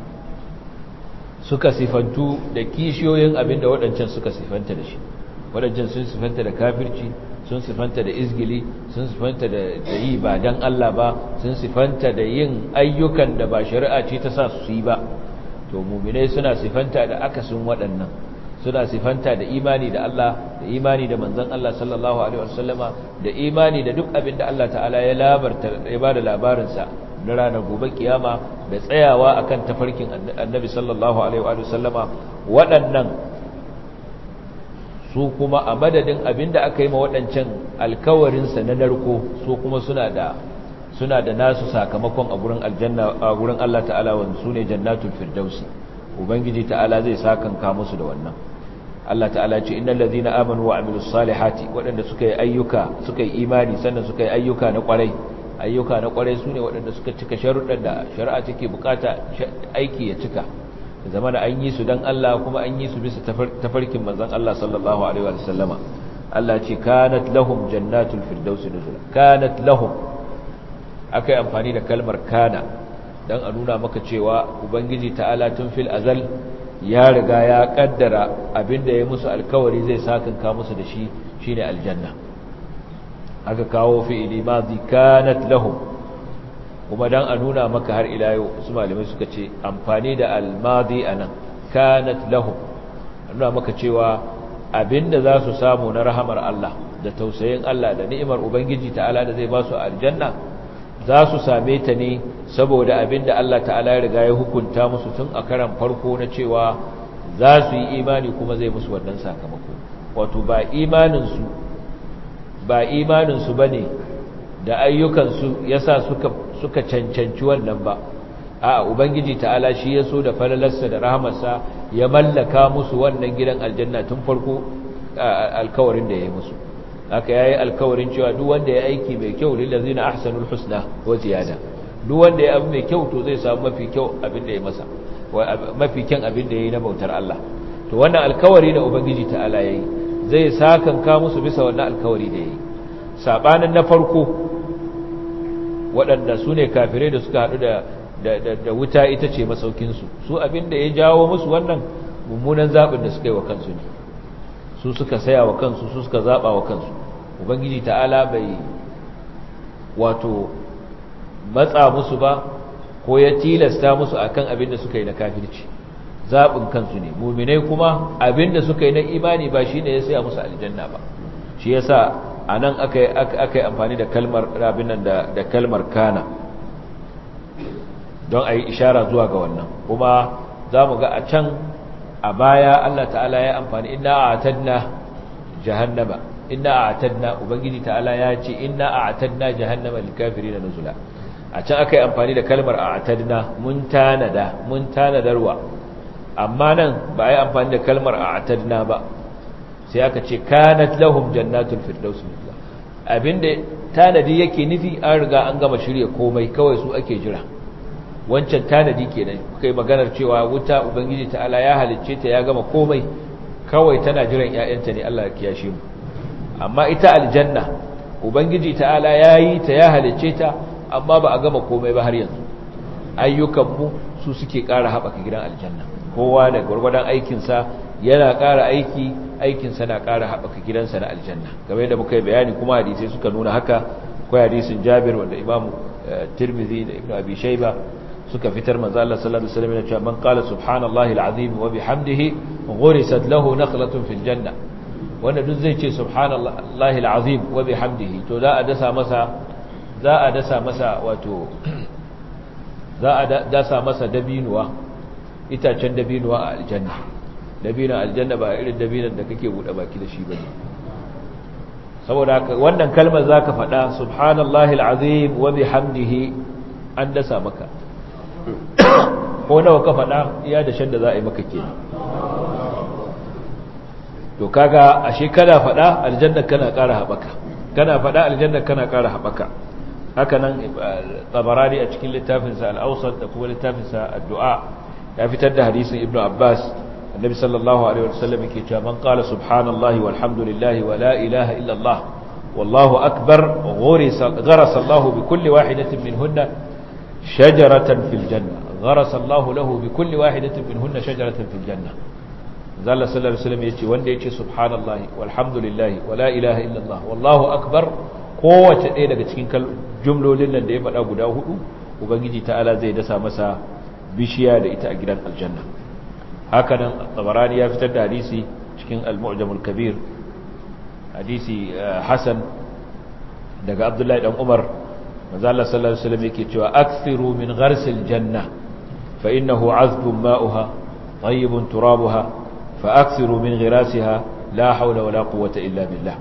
suka sifantu da kishiyoyin abinda waɗancan suka sifanta da shi waɗancan sun sifanta da kafirci sun sifanta da izgili sun sifanta da yi ba dan Allah ba sun sifanta da yin ayyukan da ba shari'a ce ta sa su yi ba to mu'minai suna sifanta da akasin waɗannan suna sifanta da imani da Allah da imani da manzon Allah sallallahu alaihi wasallama da imani da duk abin da Allah ta'ala ya labarta ya bada labarin sa na ranar gobe kiyama da tsayawa akan tafarkin annabi sallallahu alaihi wasallama waɗannan su kuma a madadin abin da aka yi ma waɗancan alkawarin sa na narko su kuma suna da suna da nasu sakamakon a gurin aljanna a gurin Allah ta'ala wanda sune jannatul firdausi ubangiji ta'ala zai sakanka musu da wannan Allah ta'ala ce innal ladhina amanu wa amilus salihati wadanda suka yi ayyuka suka yi imani sannan suka yi ayyuka na kwarai ayyuka na kwarai sune wadanda suka cika sharuɗan da shari'a take bukata aiki ya cika zama da an yi su dan Allah kuma an yi su bisa tafarkin manzon Allah sallallahu alaihi wa sallama Allah ce kanat lahum jannatul firdausi nuzula kanat lahum akai amfani da kalmar kana dan a nuna maka cewa ubangiji ta'ala tun fil azal ya riga ya kaddara abinda ya musu alkawari zai sakanka musu da shi shine aljanna aka kawo fi'ili madi kanat lahum kuma dan a nuna maka har ila yau su malamai suka ce amfani da almadi anan kanat lahum nuna maka cewa abinda za su samu na rahamar Allah da tausayin Allah da ni'imar ubangiji ta'ala da zai ba su aljanna za su same ta ne saboda abinda Allah ta'ala ya riga ya hukunta musu tun a karan farko na cewa za su yi imani kuma zai musu wannan sakamako wato ba imaninsu ba imaninsu ba ne da ayyukansu ya sa suka, suka cancanci wannan ba a ubangiji ta'ala shi ya so da falalarsa da rahamarsa ya mallaka musu wannan gidan aljanna tun farko alkawarin da ya yi musu haka yayi alkawarin cewa duk wanda ya aiki mai kyau lillazina ahsanul husna wa ziyada duk wanda ya abu mai kyau to zai samu mafi kyau abin da ya masa mafi kyan abin da yayi na bautar Allah to wannan alkawari da ubangiji ta'ala yayi zai sakanka musu bisa wannan alkawari da yayi sabanin na farko waɗanda su ne kafirai da suka haɗu da da wuta ita ce masaukin su su abin da ya jawo musu wannan mummunan zabin da suka yi wa kansu ne su suka saya wa kansu su suka zaba wa kansu ubangiji ta'ala bai wato matsa musu ba ko ya tilasta musu akan abin da suka yi na kafirci zabin kansu ne muminai kuma abin da suka yi na imani ba shine ya saya musu aljanna ba shi yasa anan aka aka yi amfani da kalmar rabin nan da da kalmar kana don ayi ishara zuwa ga wannan kuma zamu ga a can a baya Allah ta'ala ya amfani inna a'tadna jahannama inna a'tadna ubangiji ta'ala ya ce inna a'tadna jahannama lil kafirin nuzula a can akai amfani da kalmar a'tadna mun tanada mun tanadarwa amma nan ba ai amfani da kalmar a'tadna ba sai aka ce kanat lahum jannatul firdaus nuzula abinda tanadi yake nufi an riga an gama shirye komai kawai su ake jira wancan tanadi kenan kai maganar cewa wuta ubangiji ta'ala ya halicce ta ya gama komai kawai tana jiran ƴaƴanta ne Allah ya kiyashe mu amma ita aljanna ubangiji ta'ala yayi ta ya halicce ta amma ba a gama komai ba har yanzu ayyukan mu su suke ƙara haɓaka gidan aljanna kowa da gwargwadon aikin sa yana ƙara aiki aikin sa na ƙara haɓaka gidansa na aljanna kamar yadda muka yi bayani kuma hadisi suka nuna haka akwai hadisin Jabir wanda Imam Tirmidhi da Ibn Abi Shayba suka fitar manzo Allah sallallahu alaihi wasallam ya ce man qala subhanallahi alazim wa bihamdihi ghurisat lahu nakhlatun fil janna wanda duk zai ce subhanallahi alazim wa bihamdihi to za a dasa masa za a dasa masa wato za a dasa masa dabinuwa itacen dabinuwa a aljanna dabinan aljanna ba irin dabinan da kake bude baki da shi bane saboda haka wannan kalmar zaka faɗa subhanallahi alazim wa bihamdihi an dasa maka ko nawa ka faɗa iya da shan da za a yi maka kenan to kaga ashe kana faɗa aljanna kana ƙara haɓaka kana faɗa aljanna kana ƙara haɓaka haka nan tabarani a cikin littafinsa al'ausar da kuma littafinsa addu'a ya fitar da hadisin ibnu abbas annabi sallallahu alaihi wasallam yake cewa man qala subhanallahi walhamdulillahi wa la ilaha illa allah wallahu akbar ghurisa gharasa allah bi kulli wahidatin minhunna shajaratan fil janna gharasa allah lahu bi kulli wahidatin minhunna shajaratan fil janna zalla sallallahu alaihi wasallam yace wanda yace subhanallahi walhamdulillahi wa la ilaha illa allah wallahu akbar kowace ɗaya daga cikin jumlolin nan da ya faɗa guda hudu ubangiji ta'ala zai dasa masa bishiya da ita a gidan aljanna hakanan tabarani ya fitar da hadisi cikin al-mu'jamul kabir hadisi hasan daga abdullahi dan umar manzo Allah sallallahu alaihi wasallam yake cewa akthiru min gharsil janna fa innahu azbun ma'uha tayyibun turabuha fa akthiru min ghirasiha la hawla wala quwwata illa billah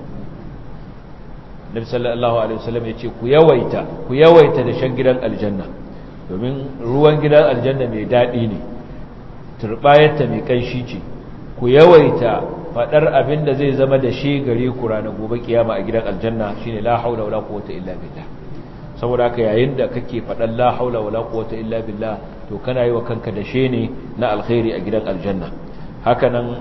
Nabi sallallahu alaihi wasallam yace ku yawaita ku yawaita da shan gidan aljanna domin ruwan gidan aljanna mai dadi ne turbayarta mai kanshi ce ku yawaita fadar abin da zai zama da shi gare ku ranar gobe kiyama a gidan aljanna shine la haula wala quwwata illa billah saboda haka yayin da kake fadan la haula wala quwwata illa billah to kana yi wa kanka da shi ne na alkhairi a gidan aljanna haka nan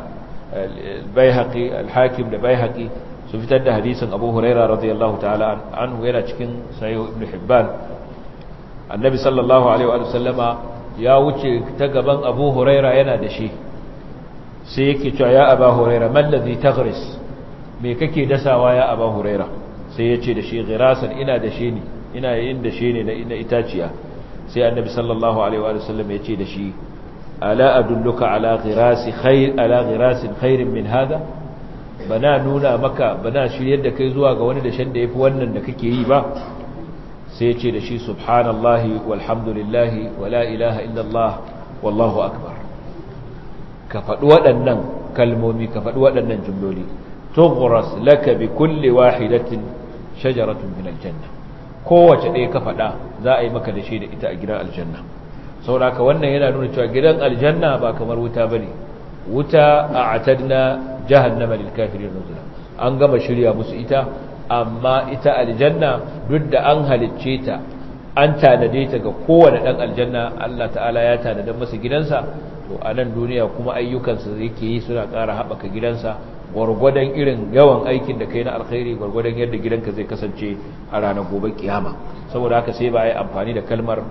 al-baihaqi al-hakim da baihaqi su fitar da hadisin abu huraira radiyallahu ta'ala anhu yana cikin sayo ibn hibban annabi sallallahu alaihi wa sallama ya wuce ta gaban abu huraira yana da shi sai yake cewa ya aba huraira mallazi taghris me kake dasawa ya aba huraira sai ya ce da shi ghirasan ina da shi ne ina yin da shi ne na itaciya sai annabi sallallahu alaihi wa sallam ya ce da shi ala adulluka ala ghirasi khair ala ghirasin khairin min hada bana nuna maka bana shiryar da kai zuwa ga wani dashen da yafi wannan da kake yi ba sai ya ce da shi subhanallahi walhamdulillahi wala ilaha illallah wallahu akbar ka faɗi waɗannan kalmomi ka faɗi waɗannan jumloli tughras laka bi kulli wahidatin shajaratun min aljanna kowace ɗaya ka faɗa za a yi maka da shi da ita a gidan aljanna saboda wannan yana nuna cewa gidan aljanna ba kamar wuta bane wuta a'tadna jahannama lil kafirin nuzula an gama shirya musu ita amma ita aljanna duk da an halicce ta an tanade ta ga kowane dan aljanna Allah ta'ala ya tanada masa gidansa to a nan duniya kuma ayyukansa yake yi suna ƙara haɓaka gidansa gwargwadon irin yawan aikin da kai na alkhairi gwargwadon yadda gidanka zai kasance a ranar gobe kiyama saboda haka sai ba a yi amfani da kalmar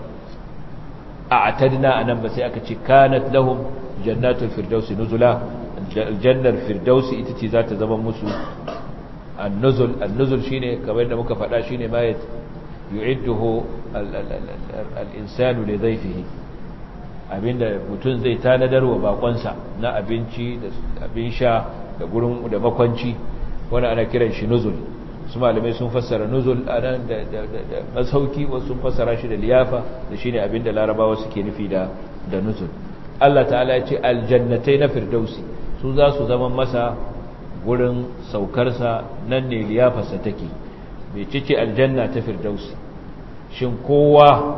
a atadna a nan ba sai aka ce kanat lahum jannatul firdausi nuzula aljannar firdausi ita ce za ta zama musu annuzul annuzul shine kamar da muka faɗa shine ma yu'idduhu al-insanu li dhayfihi abinda mutum zai tanadar wa bakonsa na abinci da abin sha da gurin da makwanci wani ana kiran shi nuzul su malamai sun fassara nuzul anan da da masauki wasu sun fassara shi da liyafa da shine abinda larabawa suke nufi da da nuzul Allah ta'ala ya ce aljannatai na firdausi su za su zama masa gurin saukarsa nan ne liyafarsa take mai cice aljanna ta firdausi shin kowa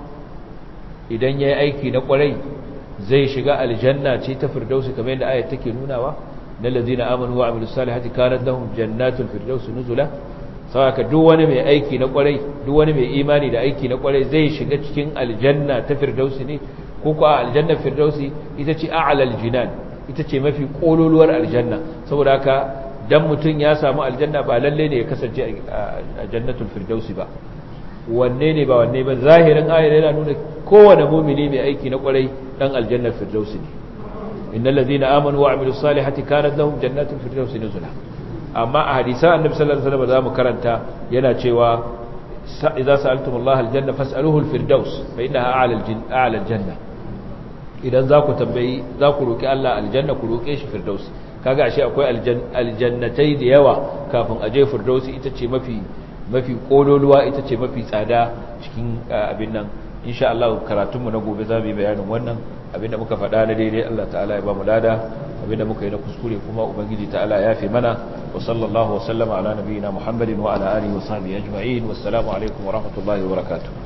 idan ya yi aiki na kwarai zai shiga aljanna ce ta firdausi kamar yadda ayat take nunawa na lazina amanu wa amilu salihati kanat lahum jannatul firdausi nuzula saboda duk wani mai aiki na kwarai duk wani mai imani da aiki na kwarai zai shiga cikin aljanna ta firdausi ne ko ko aljanna firdausi ita ce a'lal jinan ita ce mafi kololuwar aljanna saboda haka dan mutun ya samu aljanna ba lalle ne ya kasance a jannatul firdausi ba wanne ne ba wanne ba zahirin ayar yana nuna kowane mumini mai aiki na kwarai dan aljannar firdausi ne innal ladina amanu wa amilus salihati kanat lahum jannatul firdausi nuzula amma a hadisan annabi sallallahu alaihi wasallam zamu karanta yana cewa idza sa'altumullaha aljanna fas'aluhu alfirdaus fa innaha a'la a'la aljanna idan za ku tambayi za ku roki Allah aljanna ku roke shi firdausi kaga ashe akwai aljannatai da yawa kafin aje firdausi ita ce mafi mafi kololuwa ita ce mafi tsada cikin abin nan insha Allah karatunmu na gobe za mu yi bayanin wannan abinda muka faɗa na daidai Allah ta'ala ya ba mu lada abinda muka yi na kuskure kuma ubangiji ta'ala ya fi mana wa sallallahu wa sallama ala nabiyina muhammadin wa ala alihi wa sahbihi ajma'in wassalamu alaikum wa rahmatullahi wa barakatuh